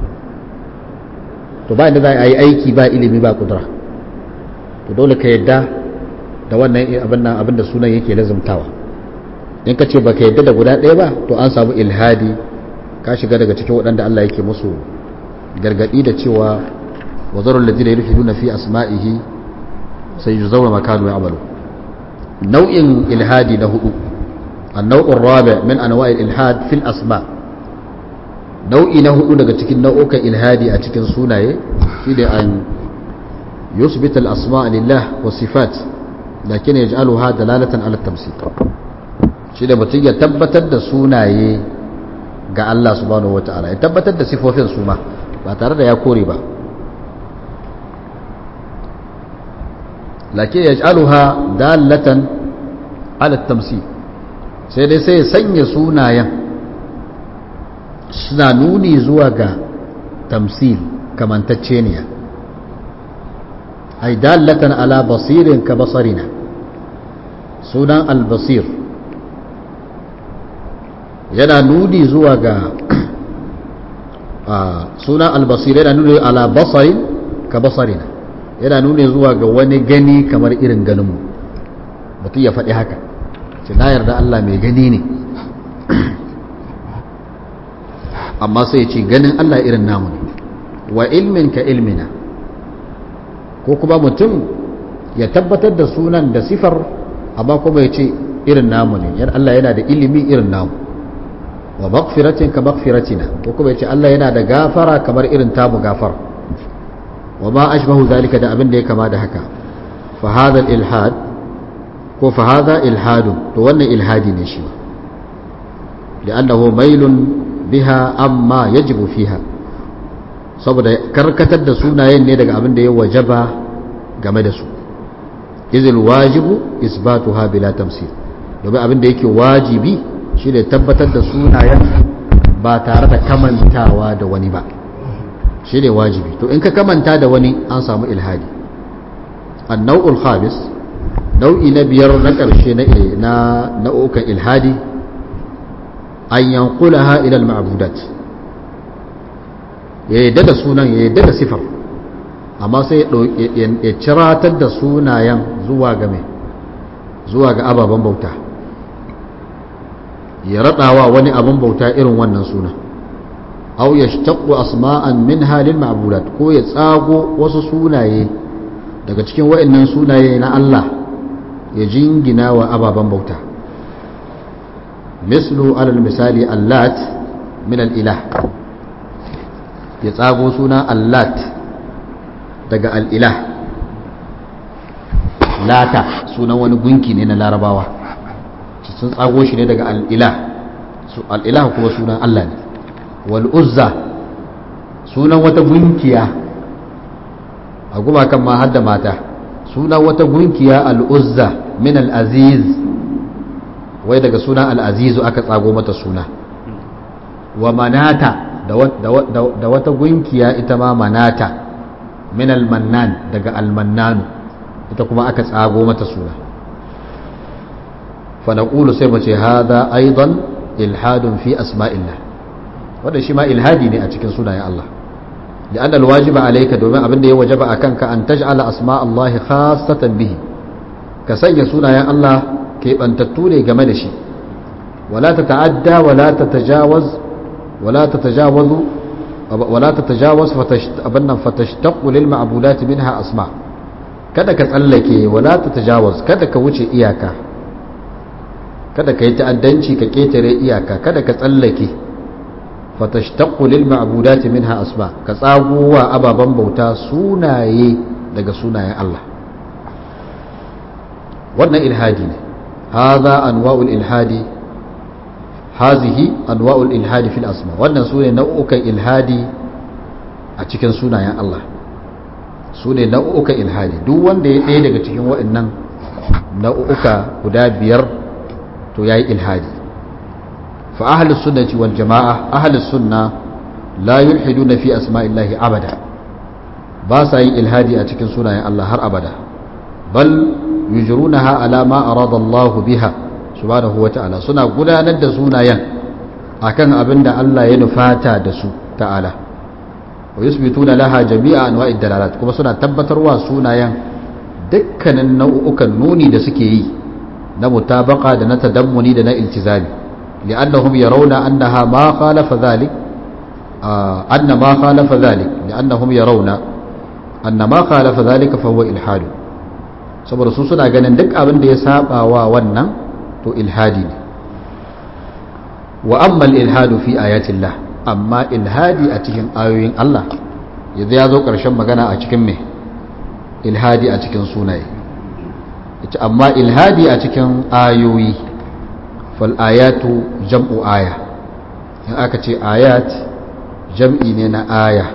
to ba inda za a yi aiki ba ilimi ba kudura to dole ka yarda da wannan abin nan abin da sunan yake lazumtawa in ka ce ba ka yadda da guda ɗaya ba to an samu ilhadi ka shiga daga cikin waɗanda Allah yake musu gargaɗi da cewa wazarun ladina yulhiduna fi asma'ihi sai yuzawna makanu ya'malu nau'in ilhadi na hudu النوع الرابع من أنواع الإلحاد في الأسماء nau'i na hudu daga cikin nau'ukan ilhadi a cikin sunaye shi da an yusbita al-asma lillah wa sifat lakin yaj'aluha dalalatan ala tamsil shi da mutum ya tabbatar da sunaye ga Allah subhanahu wata'ala ya tabbatar da sifofin su ma ba tare da ya kore ba lakin yaj'aluha dalatan ala tamsil sai dai sai ya sanya sunayen suna nuni zuwa ga tamsil kamantacceniya ay dalatan ala basirin ka basarina sunan albasir yana nuni zuwa ga sunan albasir yana nuni ala basarin ka basarina yana nuni zuwa ga wani gani kamar irin ganinmu mutum ya faɗi haka ce na yarda Allah mai gani ne amma sai ce ganin Allah irin namu ne wa ilmin ka ilmina ko kuma mutum ya tabbatar da sunan da sifar amma kuma ya ce irin namu ne yan Allah yana da ilimi irin namu wa maghfiratin ka maghfiratina ko kuma ya ce Allah yana da gafara kamar irin tamu gafar wa ma ashbahu zalika da abin da ya kama da haka fa hadha al ilhad ko fa hadha ilhadu to wannan ilhadi ne shi li'annahu mailun biha amma yajibu fiha saboda karkatar da sunayen ne daga abin da ya wajaba game da su izil wajibu isbatuha bila tamsil domin abin da yake wajibi shine tabbatar da sunayen ba tare da kamantawa da wani ba shine wajibi to in ka kamanta da wani an samu ilhadi an-naw'ul khamis nau'i na biyar na ƙarshe na nau'ukan ilhadi an yankulaha ila al-ma'budat ya yadda da sunan ya yadda da sifar amma sai ya ciratar da sunayen zuwa ga mai zuwa ga ababen bauta ya raɗawa wani abin bauta irin wannan suna au ya shtaqqu asma'an min halin ma'budat ko ya tsago wasu sunaye daga cikin wa'annan sunaye na Allah ya jingina wa ababen bauta mislu alal misali allat min al-ilah ya tsago suna allat daga al'ilah lata sunan wani gunki ne na larabawa sun tsago shi ne daga al'ilah al'ilah kuma sunan Allah ne wal'uzza sunan wata gunkiya a gumakan ma hadda mata sunan wata gunkiya al'uzza min al'aziz wai daga sunan al'azizu aka tsago mata suna wa manata da wata gunkiya ita ma manata min almannan daga almannanu ita kuma aka tsago mata suna fa naqulu sai mu ce hada aidan ilhadun fi asma'illah wanda shi ma ilhadi ne a cikin sunayen Allah لأن الواجب عليك دوما أبن دي وجب أكنك أن تجعل أسماء الله خاصة به كسي سنة يا الله كيف أن تتولي جمدشي ولا تتعدى ولا تتجاوز ولا تتجاوز ولا تتجاوز فتشت أبنا فتشتق للمعبودات منها أسماء kada ka tsallake wala ta tajawaz kada ka wuce iyaka kada ka yi ta'addanci ka ketare iyaka kada ka tsallake fatashtaqu lil ma'budati minha asma ka tsagowa ababan bauta sunaye daga sunayen Allah wannan ilhadi ne hadha anwa'ul ilhadi hazihi anwa'ul ilhadi fil asma wannan sune nau'ukan ilhadi a cikin sunayen Allah sune nau'ukan ilhadi duk wanda ya ɗaya daga cikin waɗannan nau'uka guda biyar to yayi ilhadi فأهل السنة والجماعة أهل السنة لا يلحدون في أسماء الله أبدا باسا إلهادي أتكن سنة الله هر أبدا بل يجرونها على ما أراد الله بها سبحانه وتعالى سنة قدا ند سنة ين أكن أبن الله ينفاتا دسو تعالى ويثبتون لها جميع أنواع الدلالات كما سنة تبتروا سنة ين دكنا النوء نوني دسكي نمتابقة دنا تدمني دنا التزامي لأنهم يرون أنها ما خالف ذلك آه أن ما خالف ذلك لأنهم يرون أن ما خالف ذلك فهو إلحاد saboda su suna ganin duk abin da ya saba wa wannan to ilhadi ne wa amma ilhadu fi ayatillah amma ilhadi a cikin ayoyin Allah yanzu ya zo ƙarshen magana a cikin me ilhadi a cikin sunaye amma ilhadi a cikin ayoyi fal'ayatu jam'u aya in aka ce ayat jam'i ne na aya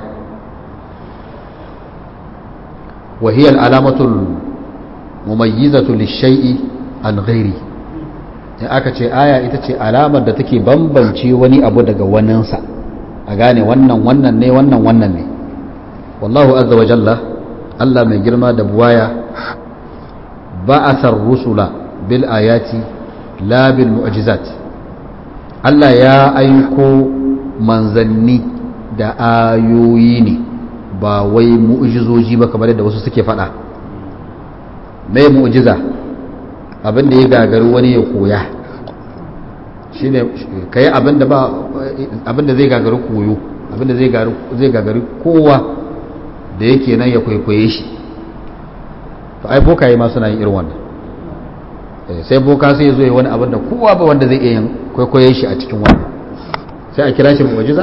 wahiyar alamatul mumayyizatu lishai'i an ghairi in aka ce aya ita ce alamar da take bambance wani abu daga waninsa a gane wannan wannan ne wannan wannan ne wallahu azza wa jalla Allah mai girma da buwaya ba'athar rusula bil ayati la bil mu'jizat Allah ya aiko manzanni da ayoyi ne ba wai mu'jizoji ba kamar yadda wasu suke faɗa mai mu'jiza abinda ya gagari wani ya koya shine kai abinda ba abinda zai gagari koyo abinda zai gagari kowa da yake nan ya kwaikwaye shi to ai bokaye ma suna yin irin wannan sai boka sai ya zo ya wani abin da kowa ba wanda zai iya yin kwaikwaye shi a cikin wannan sai a kira shi mu'jiza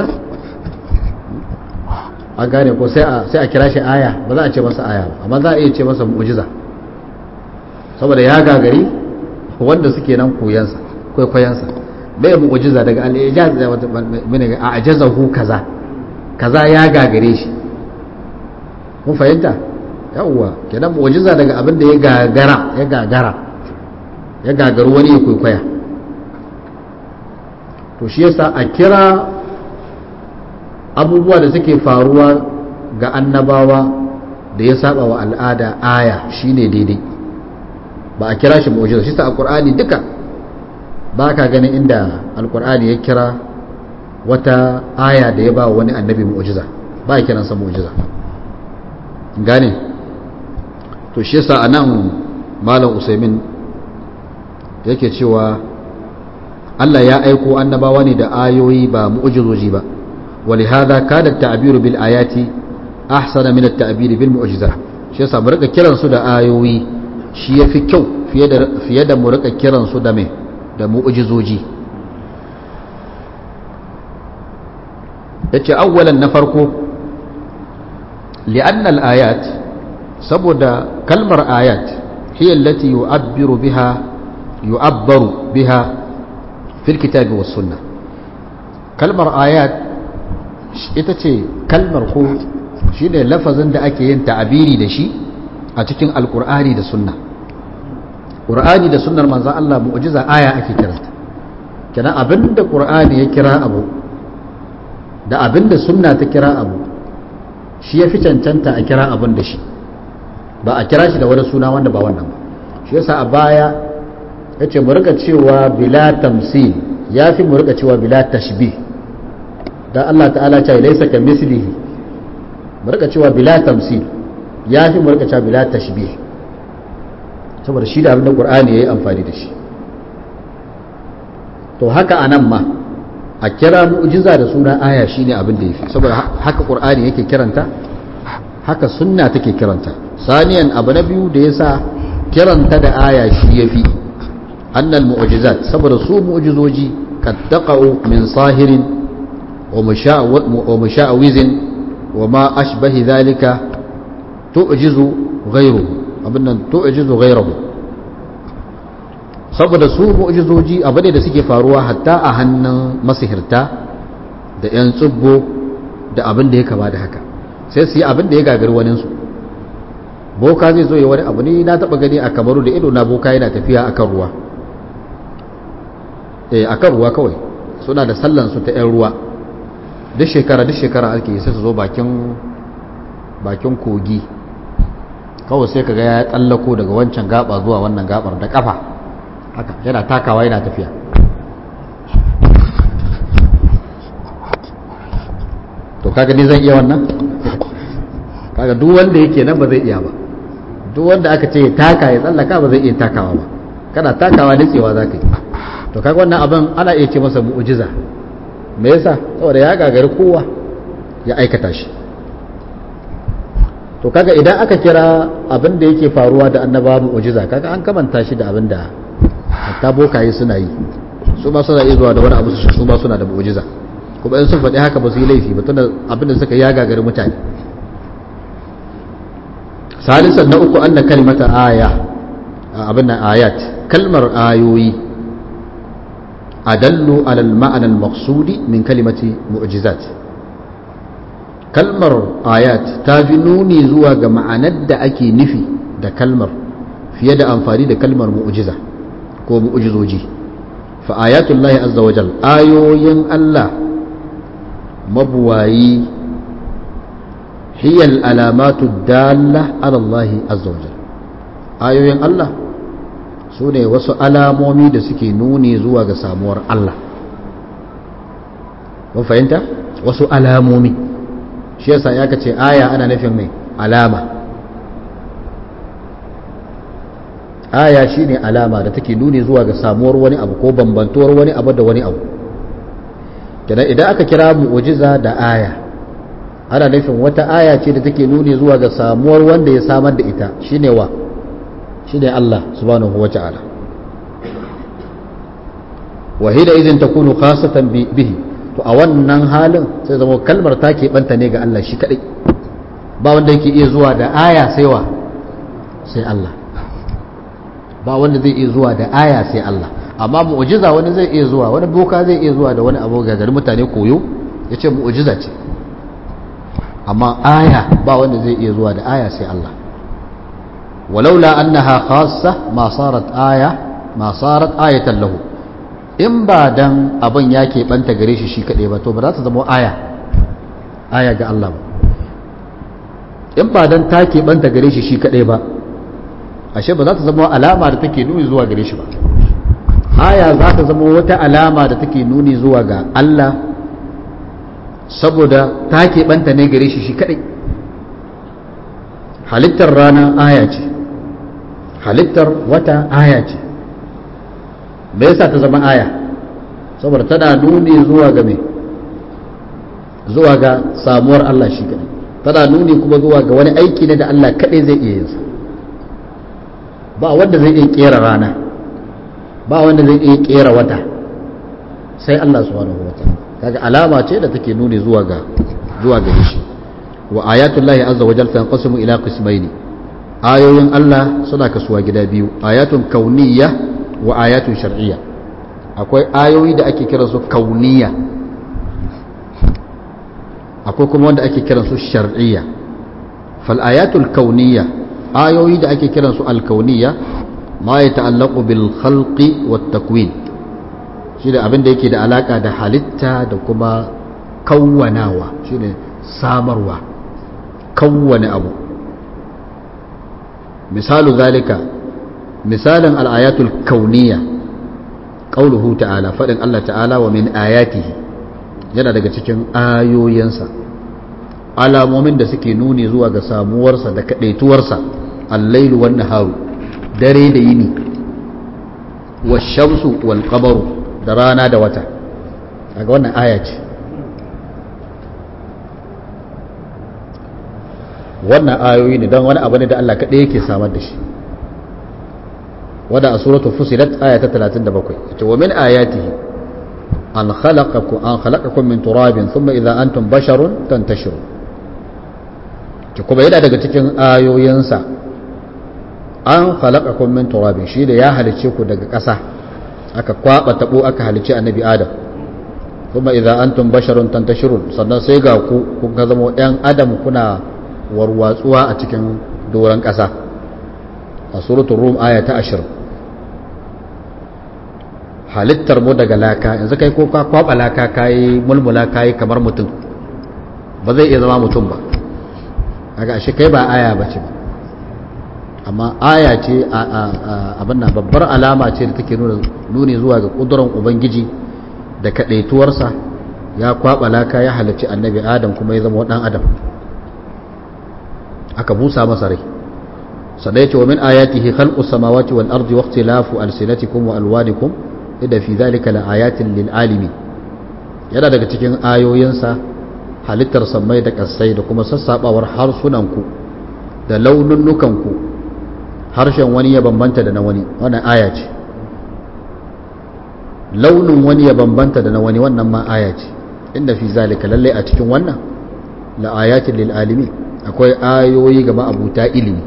a gane ko sai a kira shi aya ba za a ce masa aya ba amma za a iya ce masa mu'jiza saboda ya gagari wanda suke nan koyansa kwaikwayansa bai mu'jiza daga al-ijaz a ajazahu kaza kaza ya gagare shi mun fahimta yawwa kenan mu'jiza daga abin da ya gagara ya gagara ya gagaru wani ya kwaikwaya to shi yasa a kira abubuwa da suke faruwa ga annabawa da ya saba wa al'ada aya shine daidai ba a kira shi mu'jiza shi sa a qur'ani duka ba ka ganin inda alqur'ani ya kira wata aya da ya ba wani annabi mu'jiza ba ya kiransa mu'jiza gane to shi yasa anan malam usaimin yake cewa Allah ya aiko annabawa ne da ayoyi ba mu'jizoji ba ولهذا كان التعبير بالآيات أحسن من التعبير بالمعجزة shi yasa mu rika kiran su da ayoyi shi yafi kyau fiye da fiye da mu rika kiran su da me da mu'jizoji yace awwalan na farko li'anna al-ayat saboda kalmar ayat hiya allati yu'abbiru biha yu'abbaru biha fil kitabi was sunnah kalmar ayat ita ce kalmar ko shi ne lafazin da ake yin ta'abiri da shi a cikin alkur'ani da sunna ƙur'ani da sunnar manzan Allah mu'jiza aya ake kiranta kenan abinda ƙur'ani ya kira abu da abinda sunna ta kira abu shi ya fi cancanta a kira abin da shi ba a kira shi da wani suna wanda ba wannan ba shi yasa a baya ya ce mu rika cewa bila tamsil ya fi mu rika cewa bila tashbih dan Allah ta'ala ce laisa ka mislihi mu rika cewa bila tamsil ya fi mu rika cewa bila tashbih saboda shi da abin da Qur'ani yayi amfani da shi to haka anan ma a kira mu'jiza da suna aya shine abin da yafi saboda haka Qur'ani yake kiranta haka sunna take kiranta saniyan abu na biyu da yasa kiranta da aya shi yafi annal mu'jizat saboda su mu'jizoji kad taqa'u min sahirin ومشاوز وما أشبه ذلك تعجز غيره abinnan tu'jizu ghayrahu saboda su mu'jizoji abu ne da suke faruwa hatta a hannun masihirta da yan tsubbo da abin da ya kama da haka sai su yi abin da ya gagari wani su boka zai zo ya wani abu ne na taba gani a kamaru da ido na boka yana tafiya akan ruwa eh akan ruwa kawai suna da sallan su ta yan ruwa duk shekara duk shekara ake sai su zo bakin bakin kogi kawai sai kaga ya tsallako daga wancan gaba zuwa wannan gabar da kafa haka yana takawa yana tafiya to kaga ni zan iya wannan kaga duk wanda yake nan ba zai iya ba duk wanda aka ce ya taka ya tsallaka ba zai iya takawa ba kana takawa nitsewa za ka yi to kaga wannan abin ana iya ce masa mu'ujiza me yasa saboda ya gagari kowa ya aikata shi to kaga idan aka kira abin da yake faruwa da annaba mu'jiza kaga an kamanta shi da abin da hatta bokaye suna yi su ma suna iya zuwa da wani abu su su ma suna da mu'jiza kuma in sun faɗi haka ba su yi laifi ba tunda abin da suka ya gagari mutane salisan na uku anna kalmata aya abin nan ayat kalmar ayoyi adallu ala al-ma'na al-maqsudi min kalimati mu'jizat kalmar ayat ta fi nuni zuwa ga ma'anar da ake nufi da kalmar fiye da amfani da kalmar mu'jiza ko mu'jizoji fa ayatullahi azza wa jal ayoyin Allah mabuwayi hiya al-alamatu dalla ala Allah azza wa jal ayoyin Allah su ne wasu alamomi da suke nuni zuwa ga samuwar Allah mun fahimta wasu alamomi shi yasa ya ce aya ana nufin mai alama aya shine alama da take nuni zuwa ga samuwar wani abu ko bambantuwar wani abu da wani abu kenan idan aka kira mu'jiza da aya ana nufin wata aya ce da take nuni zuwa ga samuwar wanda ya samar da ita shine wa shine Allah subhanahu wata'ala wa hina idin takunu khasatan bihi to a wannan halin sai zama kalmar ta keɓanta ne ga Allah shi kaɗai ba wanda yake iya zuwa da aya sai wa sai Allah ba wanda zai iya zuwa da aya sai Allah amma mu'jiza wani zai iya zuwa wani boka zai iya zuwa da wani abu ga gari mutane koyo ya ce mu'jiza ce amma aya ba wanda zai iya zuwa da aya sai Allah walaula annaha khassa ma sarat aya ma sarat ayatan lahu in ba dan abin ya keɓanta gare shi shi kaɗai ba to ba za ta zama aya aya ga Allah ba in ba dan ta keɓanta gare shi shi kaɗai ba ashe ba za ta zama alama da take nuni zuwa gare shi ba aya za ta zama wata alama da take nuni zuwa ga Allah saboda ta keɓanta ne gare shi shi kaɗai halittar rana aya ce halittar wata aya ce me yasa ta zama aya saboda tana nuni zuwa ga me zuwa ga samuwar Allah shi kadai tana nuni kuma zuwa ga wani aiki ne da Allah kadai zai iya yinsa ba wanda zai iya kera rana ba wanda zai iya kera wata sai Allah subhanahu wa ta'ala kaga alama ce da take nuni zuwa ga zuwa ga shi wa ayatullahi azza wa jalla tanqasimu ila qismaini ayoyin Allah suna kasuwa gida biyu ayatun kauniyya wa ayatun shar'iyya akwai ayoyi da ake kiransu kauniya akwai kuma wanda ake kiransu shar'iyya fal ayatul kauniya ayoyi da ake kiransu alkauniya ma ya ta'allaqu bil khalqi wat takwin shi da abin da yake da alaka da halitta da kuma kawwanawa shine samarwa kawwane abu misalu zalika misalin al'ayatul kauniya ƙauluhu ta'ala faɗin Allah ta'ala wa min ayatihi yana daga cikin ayoyinsa alamomin da suke nuni zuwa ga samuwarsa da kaɗaituwarsa allailu wan naharu dare da yini wa shamsu wal qamaru da rana da wata daga wannan aya ce wannan ayoyi ne don wani abu ne da Allah kaɗai yake samar da shi wadda a suratul fusilat aya ta 37 ita wa min ayatihi an khalaqakum an khalaqakum min turabin thumma idza antum basharun tantashirun ki kuma yana daga cikin ayoyinsa an khalaqakum min turabin shi da ya halice ku daga ƙasa aka kwaba tabo aka halice annabi adam thumma idza antum basharun tantashirun sannan sai ga ku kun ga zama ɗan adam kuna warwatsuwa a cikin doron ƙasa a suratul rum aya ta ashirin halittar mu daga laka yanzu kai ko ka kwaba laka kayi mulmula kayi kamar mutum ba zai iya zama mutum ba kaga ashe kai ba aya ba ce ba amma aya ce abin nan babbar alama ce da take nuni zuwa ga kudurin ubangiji da kadaituwarsa ya kwaba laka ya halarci annabi adam kuma ya zama dan adam aka busa masa rai sadai ce wa min ayatihi khalqus samawati wal ardi wa ikhtilafu alsinatikum wa alwanikum da fi zalika la ayatin lil alimi yana daga cikin ayoyinsa halittar sammai da kasai da kuma sassabawar harsunanku da laununnukanku harshen wani ya bambanta da na wani wannan aya ce launin wani ya bambanta da na wani wannan ma aya ce inda fi zalika lalle a cikin wannan la ayatin lil alimi akwai ayoyi ga ma'abuta ilimi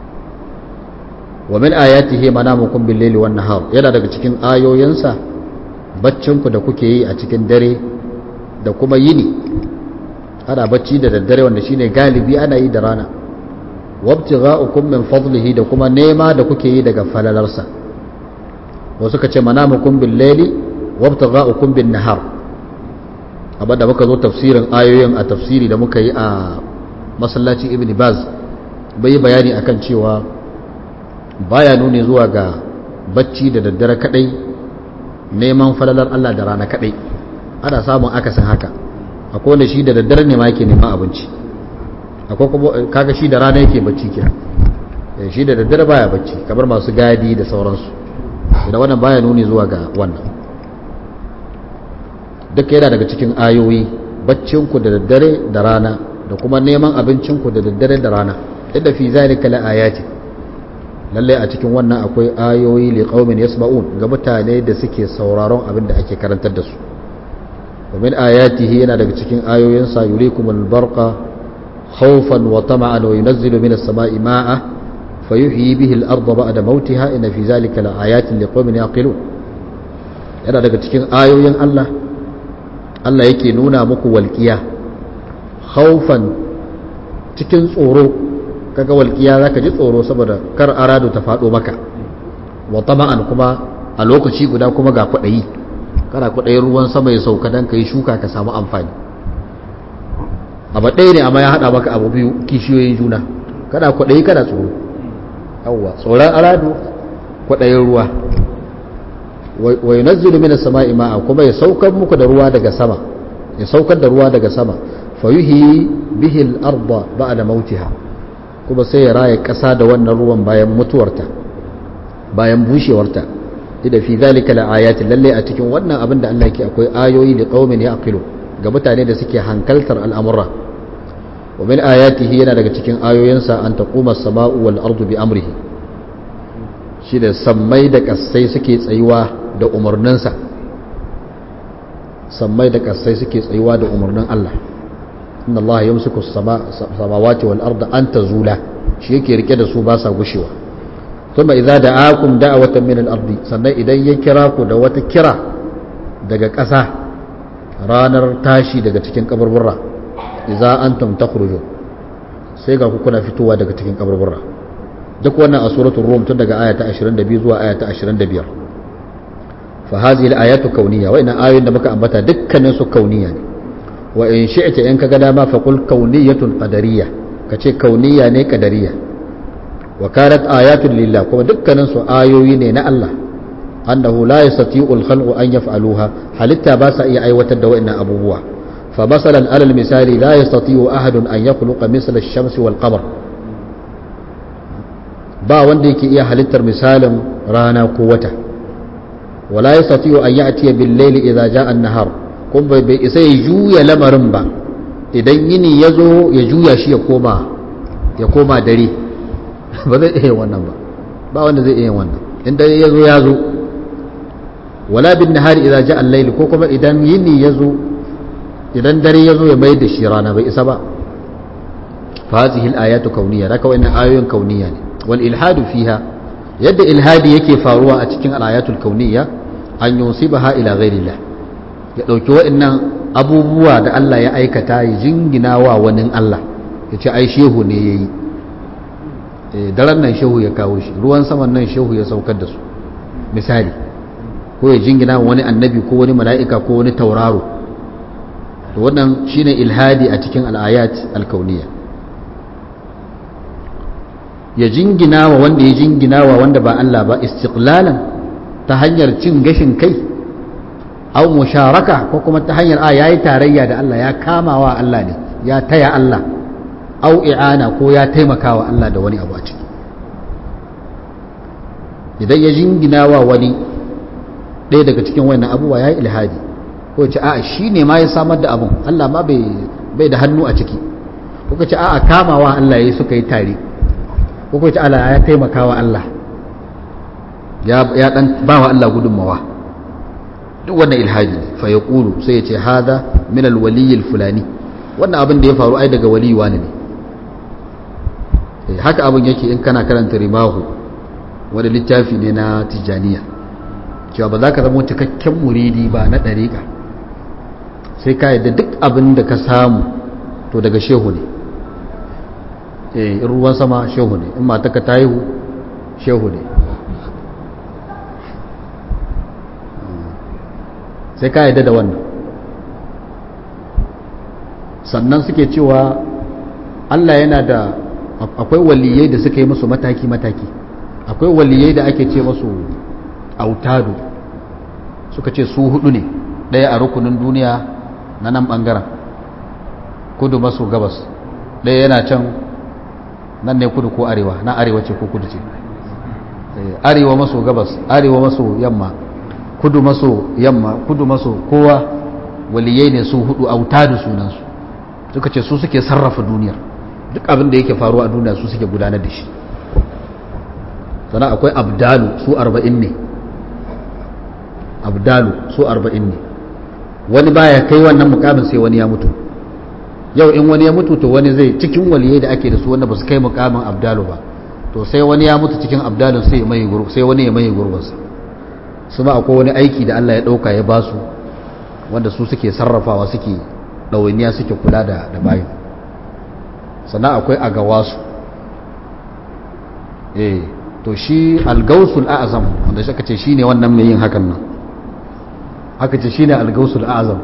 wa min ayatihi manamukum bil laili wan nahar yana daga cikin ayoyinsa baccinku da kuke yi a cikin dare da kuma yini ana bacci da daddare wanda shine galibi ana yi da rana wabtigha'ukum min fadlihi da kuma nema da kuke yi daga falalarsa wasu ka ce manamukum bil layli wabtigha'ukum bin nahar abin da muka zo tafsirin ayoyin a tafsiri da muka yi a masallaci ibn baz bai yi bayani akan cewa baya nuni zuwa ga bacci da daddare kadai neman falalar Allah da rana kadai ana samun akasin haka akwai wanda shi da daddare ne ma yake neman abinci akwai kuma kaga shi da rana yake bacci kira shi da daddare baya bacci kamar masu gadi da sauransu da wannan baya nuni zuwa ga wannan duka yana daga cikin ayoyi baccinku da daddare da rana da kuma neman abincinku da daddare da rana inda fi zalika la ayati lalle a cikin wannan akwai ayoyi li qaumin yasma'un ga mutane da suke sauraron abin da ake karantar da su ومن آياته yana daga cikin ayoyinsa yurikumul barqa khawfan wa tama'an wa yunazzilu minas sama'i ma'a fayuhyi bihi al-ardha ba'da mawtiha inna fi zalika laayatin liqaumin yaqilun yana daga cikin ayoyin Allah Allah yake nuna muku walqiya khawfan cikin tsoro kaga walqiya zaka ji tsoro saboda kar aradu ta fado maka wa tama'an kuma a lokaci guda kuma ga kwadayi kana kudayin ruwan sama ya sauka don ka yi shuka ka samu amfani abu ɗaya ne amma ya haɗa maka abu biyu kishiyoyin juna kana kudayi kana tsoro yawwa tsoron aradu kudayin ruwa wa yi nazzilu mina sama'i ma'a kuma ya saukar muku da ruwa daga sama ya saukar da ruwa daga sama fayuhi bihil arba ba da mautiha kuma sai ya raya ƙasa da wannan ruwan bayan mutuwarta bayan bushewarta da fi zalika la ayatin lalle a cikin wannan abin da Allah yake akwai ayoyi li qaumin yaqilu ga mutane da suke hankaltar al'amura wa min ayatihi yana daga cikin ayoyinsa an taquma as-sama'u wal ardu bi amrihi shi da sammai da kasai suke tsayuwa da umarninsa sammai da kasai suke tsayuwa da umarnin Allah inna Allah yamsiku as-samawati wal arda an tazula shi yake rike da su ba sa gushewa ثم إذا دعاكم دعوة من الأرض sannan idan ya kira ku da wata kira daga ƙasa ranar tashi daga cikin kaburburra idza antum takhruju sai ga ku kuna fitowa daga cikin kaburburra duk wannan a suratul rum tun daga aya ta 22 zuwa aya ta 25 fa hadhihi al-ayatu kauniyya wa ina ayoyin da muka ambata dukkanin su kauniyya ne wa in shi'ta in kaga dama fa qul kauniyatun qadariyya kace kauniyya ne qadariyya wa kanat ayatun lillah kuma dukkanin su ayoyi ne na Allah annahu la yastati'u al-khalqu an yaf'aluha halitta ba sa iya aiwatar da wa'annan abubuwa fa masalan alal misali la yastati'u ahadun an yakhluqa misla ash-shamsi wal qamar ba wanda yake iya halittar misalin rana ko wata wala yastati'u an ya'tiya bil layli idza ja'a an-nahar kun bai bai isa ya juya lamarin ba idan yini yazo ya juya shi ya koma ya koma dare ba zai iya wannan ba ba wanda zai iya wannan in dare ya zo ya zo wala bin nahari idan ja al-layl ko kuma idan yini ya zo idan dare ya zo ya mai da shi rana bai isa ba fa hadhihi al-ayatu kauniyya raka wannan ayoyin kauniyya ne wal ilhadu fiha yadda ilhadi yake faruwa a cikin al-ayatul kauniyya an yusibaha ila ghairillah ya dauki wa'annan abubuwa da Allah ya aikata ya jingina wa wani Allah ya ce ai shehu ne yayi daren nan shehu ya kawo shi ruwan saman nan shehu ya saukar da su misali ko ya jingina wani annabi ko wani mala'ika ko wani tauraro to wannan shine ilhadi a cikin al'ayat alkauniya ya jingina wa wanda ya jingina wa wanda ba Allah ba istiqlalan ta hanyar cin gashin kai aw musharaka ko kuma ta hanyar a yayi tarayya da Allah ya kama wa Allah ne ya taya Allah au i'ana ko ya taimaka wa Allah da wani abu a ciki idan ya jingina wa wani ɗaya daga cikin wannan abubuwa ya yi ilhadi ko ce a'a shi ne ma ya samar da abun Allah ma bai da hannu a ciki ko ce a'a kamawa Allah ya suka yi tare ko ce Allah ya taimaka wa Allah ya dan ba wa Allah gudunmawa duk wannan ilhadi ne fa ya sai ya ce hada min alwaliyil fulani wannan abin da ya faru ai daga waliyi wani ne haka abin yake in kana karanta rimahu wani littafi ne na tijjaniya cewa ba za ka zama cikakken muridi ba na ɗariƙa sai ka yadda duk abin da ka samu to daga shehu ne in ruwan sama shehu ne in mataka ta haihu shehu ne sai ka yadda da wannan sannan suke cewa Allah yana da akwai waliyai da suka yi musu mataki-mataki akwai waliyai da ake ce musu autadu suka ce su hudu ne ɗaya a rukunin duniya na nan ɓangaren kudu maso gabas ɗaya yana can nan ne kudu ko arewa na arewa ce ko kudu ce arewa maso gabas arewa maso yamma kudu maso yamma kudu maso kowa waliyai ne su hudu autadu sunansu suka ce su suke sarrafa duniyar duk abin da yake faruwa a duniya su suke gudanar da shi sana akwai abdalu su arba'in ne abdalu su arba'in ne wani baya kai wannan mukamin sai wani ya mutu yau in wani ya mutu to wani zai cikin waliyai da ake da su wanda ba su kai mukamin abdalu ba to sai wani ya mutu cikin abdalun sai mai sai wani ya mai gurbinsa su ma akwai wani aiki da Allah ya dauka ya basu wanda su suke sarrafawa suke ɗawainiya suke kula da da bayan sannan akwai agawasu eh to shi algausul a'azam wanda shi aka ce shine wannan mai yin hakan nan aka ce shine algausul a'azam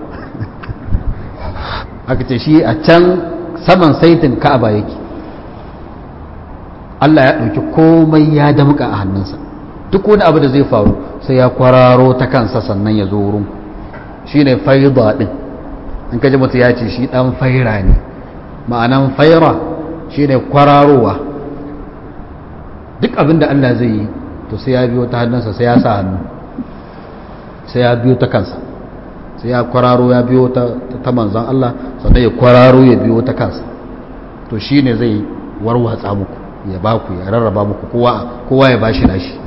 aka ce shi a can saman saitin ka'aba yake Allah ya ɗauki komai ya damƙa a hannunsa duk wani abu da zai faru sai ya kwararo ta kansa sannan ya zo wurin shine faida din in kaji mutu ya ce shi dan faira ne ma'anan faira shine kwararowa duk abin da Allah zai yi to sai ya biyo ta hannunsa sai ya sa hannu sai ya biyo ta kansa sai ya kwararo ya biyo ta ta manzan Allah sannan ya kwararo ya biyo ta kansa to shine zai warwatsa muku ya baku ya rarraba muku kowa kowa ya bashi nashi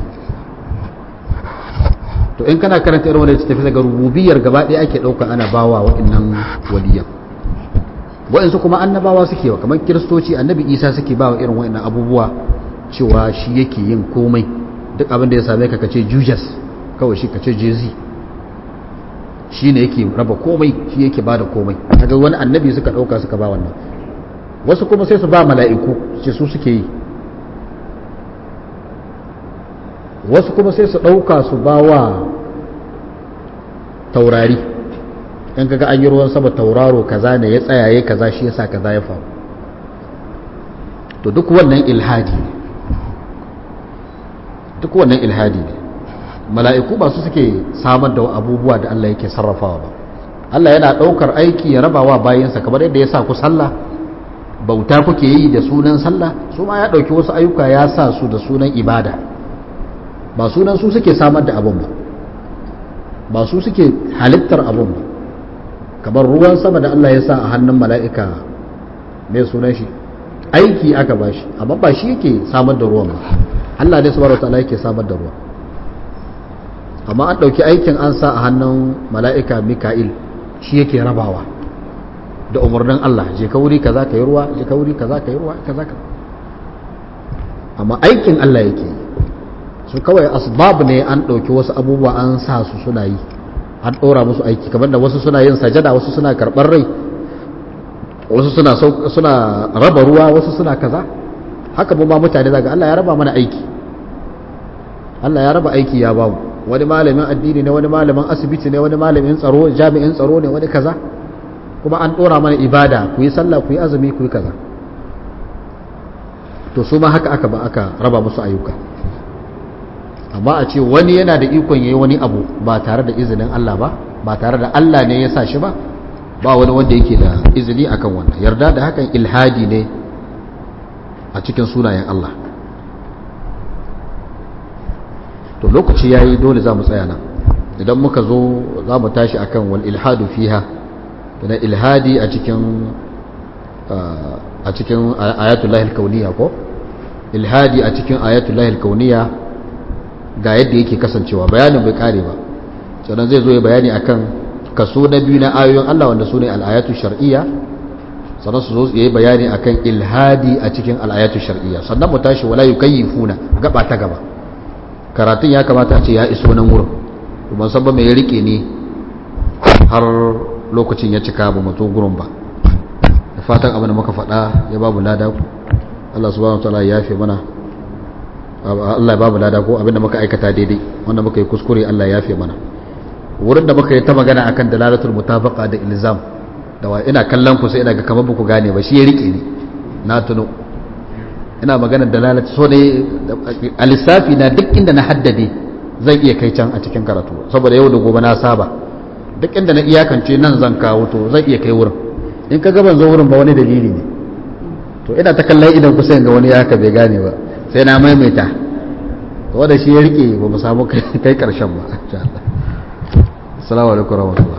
to in kana karanta irin wannan tafi daga rububiyar gaba ɗaya ake ɗauka ana bawa waɗannan waliyan waɗansu kuma annabawa suke wa kamar kiristoci annabi isa suke bawa irin waɗannan abubuwa cewa shi yake yin komai duk abin da ya same ka kace jujas kawai shi kace jezi shi ne yake raba komai shi yake bada komai kaga wani annabi suka ɗauka suka ba wannan wasu kuma sai su ba mala'iku ce su suke yi wasu kuma sai su ɗauka su ba wa taurari in kaga an yi ruwan sama tauraro kaza ne ya tsayaye kaza shi yasa kaza ya faru to duk wannan ilhadi ne duk wannan ilhadi ne mala'iku ba su suke samar da abubuwa da Allah yake sarrafawa ba Allah yana ɗaukar aiki ya rabawa bayansa kamar yadda ya sa ku sallah bauta kuke yi da sunan sallah su ma ya ɗauki wasu ayyuka ya sa su da sunan ibada ba sunan su suke samar da abun ba ba su suke halittar abun ba kamar ruwan sama da Allah ya sa a hannun mala'ika mai sunan shi aiki aka ba shi amma ba shi yake samar da ruwan ba Allah ne subhanahu wataala yake samar da ruwan amma an ɗauki aikin an sa a hannun mala'ika mika'il shi yake rabawa da umarnin Allah je ka wuri kaza ka yi ruwa je ka wuri kaza ka yi ruwa kaza ka amma aikin Allah yake yi su kawai asbab ne an ɗauki wasu abubuwa an sa su suna yi an ɗora musu aiki kamar da wasu suna yin sajada wasu suna karɓar rai wasu suna suna raba ruwa wasu suna kaza haka mu ma mutane zaga Allah ya raba mana aiki Allah ya raba aiki ya bamu wani malamin addini ne wani malamin asibiti ne wani malamin tsaro jami'in tsaro ne wani kaza kuma an ɗora mana ibada ku yi sallah ku yi azumi ku yi kaza to su ma haka aka ba aka raba musu ayyuka amma a ce wani yana da ikon yayi wani abu ba tare da izinin Allah ba ba tare da Allah ne ya sa shi ba ba wani wanda yake da izini akan wannan yarda da hakan ilhadi ne a cikin sunayen Allah to lokaci yayi dole za mu tsaya nan idan muka zo za mu tashi akan wal ilhadu fiha da ilhadi a cikin a cikin ayatullahi alkauniya ko ilhadi a cikin ayatullahi alkauniya ga yadda yake kasancewa bayanin bai kare ba sannan zai zo ya bayani akan kaso na biyu na ayoyin Allah wanda su ne al'ayatu shar'iyya sannan su zo ya yi bayani akan ilhadi a cikin al'ayatu shar'iyya sannan mu tashi wala yukayyifuna gaba ta gaba karatun ya kamata a ce ya iso nan wurin ban san ba mai ya rike ni har lokacin ya cika ba mutu gurin ba da fatan abin da muka faɗa ya babu lada Allah subhanahu wataala ya yafe mana Allah ya babu lada ko abin da muka aikata daidai wanda muka yi kuskure Allah ya yafe mana wurin da muka yi ta magana akan dalalatul mutabaqa da ilzam da wa ina kallon ku sai ina ga kamar ku gane ba shi ya rike ni na tuno ina magana dalalatu so ne a lissafi na duk inda na haddade zan iya kai can a cikin karatu saboda yau da gobe na saba duk inda na iyakance nan zan kawo to zan iya kai wurin in ka gaban zo wurin ba wani dalili ne to ina ta kallon idan kusa ga wani haka bai gane ba sai na maimaita to wanda shi ya rike ba mu samu kai karshen ba insha Allah assalamu alaikum warahmatullahi